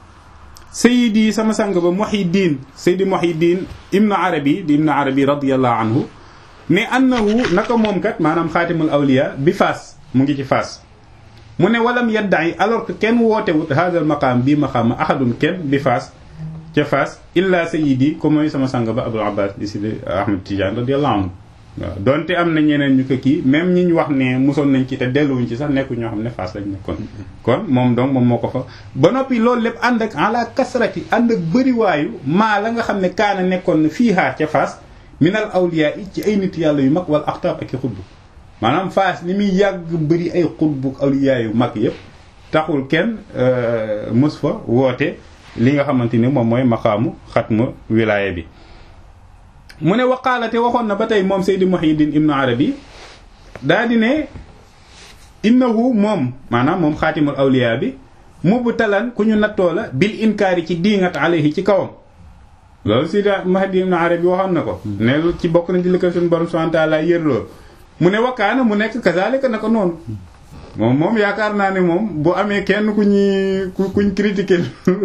sayidi sama sang ba Muhyiddin Seydi Muhyiddin ibnu Arabi di ibnu Arabi radiyallahu anhu ne annahu naka moom kat maanaam xaatimul awliya bi faas mu ngi ci faas mu ne walam yadda'i alors que kenn wootewut hadal maqaam bii maqaam ahadun kenn bi faas ca faas illa sayidi ko mooy sama sang ba Abul Abbas di Sidi Ahmad Tidiane radiyallahu anhu waaw donte am na ñeneen ñu ko kii même ñi ñu wax ne mosoon nañ ci te delluwuñ ci sax nekku ñoo xam ne faas lañ nekkoon kon moom donc moom moo ko fa ba noppi loolu lépp ànd ak ala kasrati ànd ak bëriwaayu maa la nga xam ne kaana nekkoon na fii xaar ca faas minal awliya yi ci ay nit yàlla yu mag wala axtaab ak i xutbu maanaam faas ni muy yàgg bëri ay xutbu awliya yu mag yëpp taxul kenn mës fa woote li nga xamante ni moom mooy maqaamu xatma wilaaya bi mu ne waqaalate waxoon na ba tey moom Seydi Muhyiddin Ibnu Arabi daa di ne innahu moom maanaam moom xaatimul awliya bi mubtalan ku ñu nattoo la bil inkaari ci diingat alayhi ci kawam loolu Seydi Muhyiddin Ibnu Arabi waxoon na ko ne ci bokk na ci li ko suñu borom subhanahu wa ta'ala yër loolu mu ne wakkaana mu nekk kazalika naka noonu moom moom yaakaar naa ne moom bu amee kenn ku ñuy ku kuñ critiquer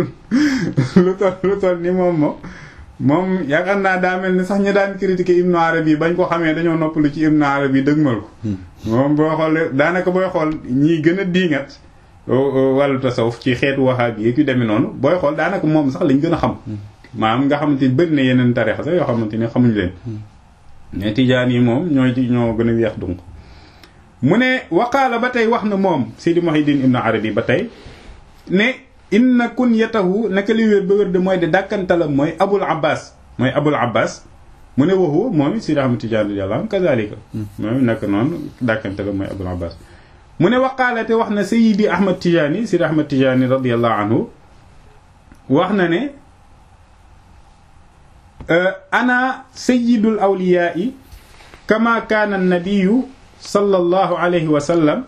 lu toll lu toll ni moom moom moom yaakaar naa daa mel ni sax ñu daan critiquer Ibnu Arabi bañ ko xamee dañoo noppalu ci Ibnu Arabi dëgmal ko moom boo xoolee daanaka booy xool ñiy gën a diingat wàllu tasawuf ci xeetu waxaab yi yu demee noonu booy xool daanaka moom sax lañ gën a xam maanaam nga xamante ni bëri na yeneen tarixa sax yoo xamante ni xamuñ leen mais tijaan yi moom ñooy ñoo gën a weex donc mu ne waqaala ba tey wax na moom Seydi Muhyiddin Ibnu Arabi ba tey ne inna kunyatahu naka li wér ba wér de mooy de dàkkantalam mooy abul abbas mooy abul abbas mu ne waxu moom Seydi Ahmad Tijaan radiyallahu anhu kazalika moom naka noonu dàkkantalam mooy abul abbas mu ne waqaala te wax na Seydi Ahmad Tijaani Seydi Ahmad Tijaani radiyallahu anhu wax na ne ana sayyidul awliyaai kama kaana nabiyu sallallahu alayhi wa sallam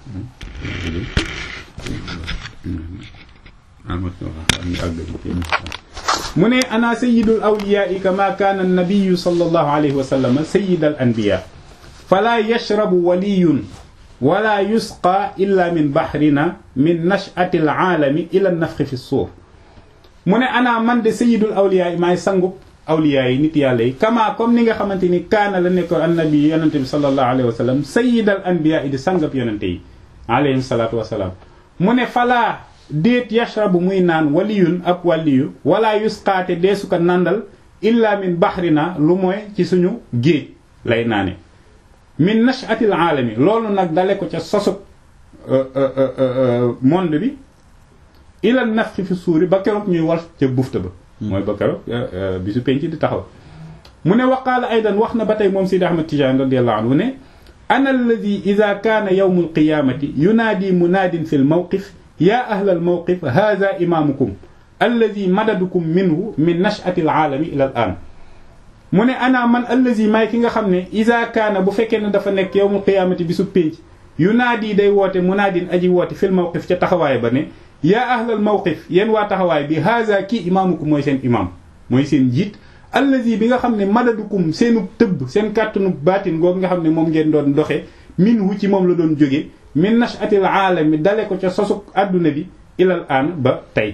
mu ne ana sayyidul awliyaai kama kaana nabiyu sallallahu alayhi wa sallam sayyidal anbiya fala yashrabu waliyun wala yusqa illa min bahrina min nash'ati alaalami ila nafxi fi suuf mu ne ana man de sayyidul awliyaai maay sangub awliya yi nit yàlla yi kama comme ni nga xamante ni kaana la nekkoon annabi yonente bi sallallahu alayhi wa sallam sayyidal anbiya di sangab yonente yi alayhim salaatu wasalaam mu ne falaa déet yashrabu muy naan waliyun ab waliyu wala yusqaate deesu ko nandal illa min bahrina lu mooy ci suñu géej lay naane min nashatil aalami loolu nag dale ko ca sosub monde bi ila nafxi fi suuri ba keroog ñuy wal ca bufta ba mooy ba keroog bisu penc di taxaw mu ne waqaala aydan wax na ba tey moom Sidi Ahmad Tijaan radiyallahu anhu ne ana alladi ida kaana yawmu alqiyamati yunaadi munaadin fi lmawqif yaa ahla almawqif hada imaamukum alladi madadukum minhu min nashati alaalami ila al an mu ne ana man alladi maay ki nga xam ne ida kaana bu fekkee ne dafa nekk yawmu alqiyamati bisu penc yunaadi day woote munaadin aji woote fi lmawqif ca taxawaay ba ne yaa ahlal mawqif yéen waa taxawaay bi haza kii imaamukum mooy seen imaam mooy seen jiit allazi bi nga xam ne madadukum seenu tëbb seen kàttanu baatin googu nga xam ne moom ngeen doon doxe min wu ci moom la doon jóge min nashatil aalami dale ko ca sosuk àdduna bi ilal aan ba tey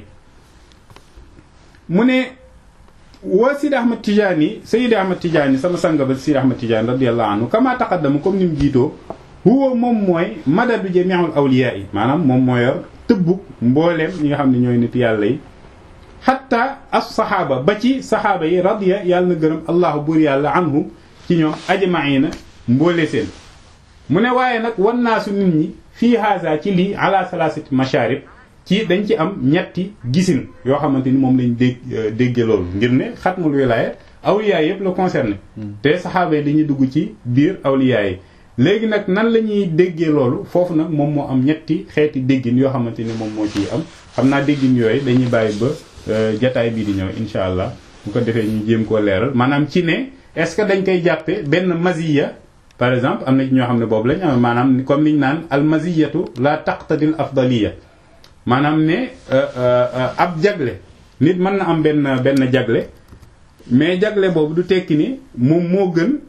mu ne wa Sidi Ahmad Tijaani Seydi Ahmad Tijaani sama sanga ba Sidi Ahmad Tijaani radiyallahu anhu kama taqaddama comme ni mu jiitoo huwa moom mooy madadu jami'ul awliyaa yi maanaam moom moo yor tëbbug mbooleem ñi nga xam ne ñooy nit yàlla yi xatta as saxaaba ba ci saxaaba yi radiya yàlla na gërëm allahu buur yàlla anhum ci ñoom ajmaina mboole seen mu ne waaye nag wan naasu nit ñi fii haasa ci lii ala salasati masharib ci dañ ci am ñetti gisin yoo xamante ni moom lañ dégg dégge loolu ngir ne xatmul wilaaya awliyaa yëpp la concerné te saxaaba yi dañuy dugg ci biir awliyaa yi léegi nag nan la ñuy déggee loolu foofu nag moom moo am ñetti xeeti déggin yoo xamante ni moom moo ciy am xam naa déggin yooyu dañuy bàyyi ba jataay bii di ñëw insha allah bu ko defee ñu jéem koo leeral maanaam ci ne est-ce que dañ koy jàppe benn maziya par exemple am na ci ñoo xam ne boobu lañ am maanaam comme liñ naan al maziyatu la taqtadil afdaliya maanaam ne ab jagle nit mën na am benn benn jagle mais jagle boobu du tekki ni moom moo gën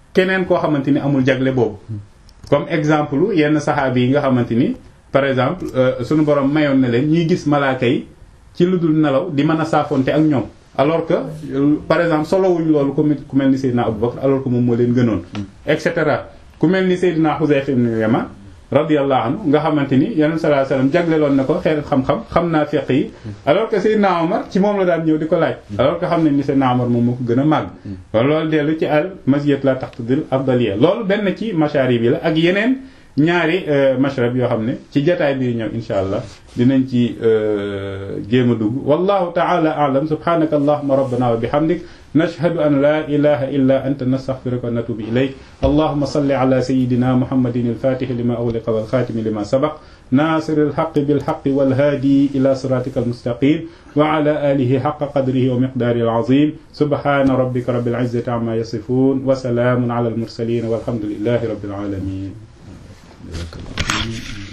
keneen koo xamante ni amul jagle boobu comme exemple yenn saxaabi yi nga xamante ni par exemple suñu borom mayoon na leen ñuy gis malaaka yi ci lu dul nelaw di mën a saafonte ak ñoom alors que par exemple solowuñ loolu ku ku mel ni Seydina Abu Bakr alors que moom moo leen gënoon et cetera ku mel ni Seydina Xuzayfa ibn Yaman radiyallahu anhu nga xamante ni yonent sallallahu alayhi wasallam jagleloon na ko xeer xam-xam xam naa fiq yi alors que Seydina Omar ci moom la daan ñëw di ko laaj alors que xam nañ ni Seydina Omar moom moo ko gën a màgg kon loolu dellu ci al masiyat la taqtadil afdaliya loolu benn ci masharib yi la ak yeneen ñaari mashrab yoo xam ne ci jataay bi ñëw insha allah dinañ ci jéem a dugg wallahu ta'ala a'lam subhanaka allahumma rabbana wa bihamdik nashhadu an la ilaha illa anta nastaghfiruka wa natubu ilayk allahumma salli ala sayyidina muhammadin al-fatih lima ughliqa wal khatim lima sabaq ناصر الحق بالحق والهادي إلى صراطك المستقيم وعلى آله حق قدره ومقداره العظيم سبحان ربك رب العزة عما يصفون وسلام على المرسلين والحمد لله رب العالمين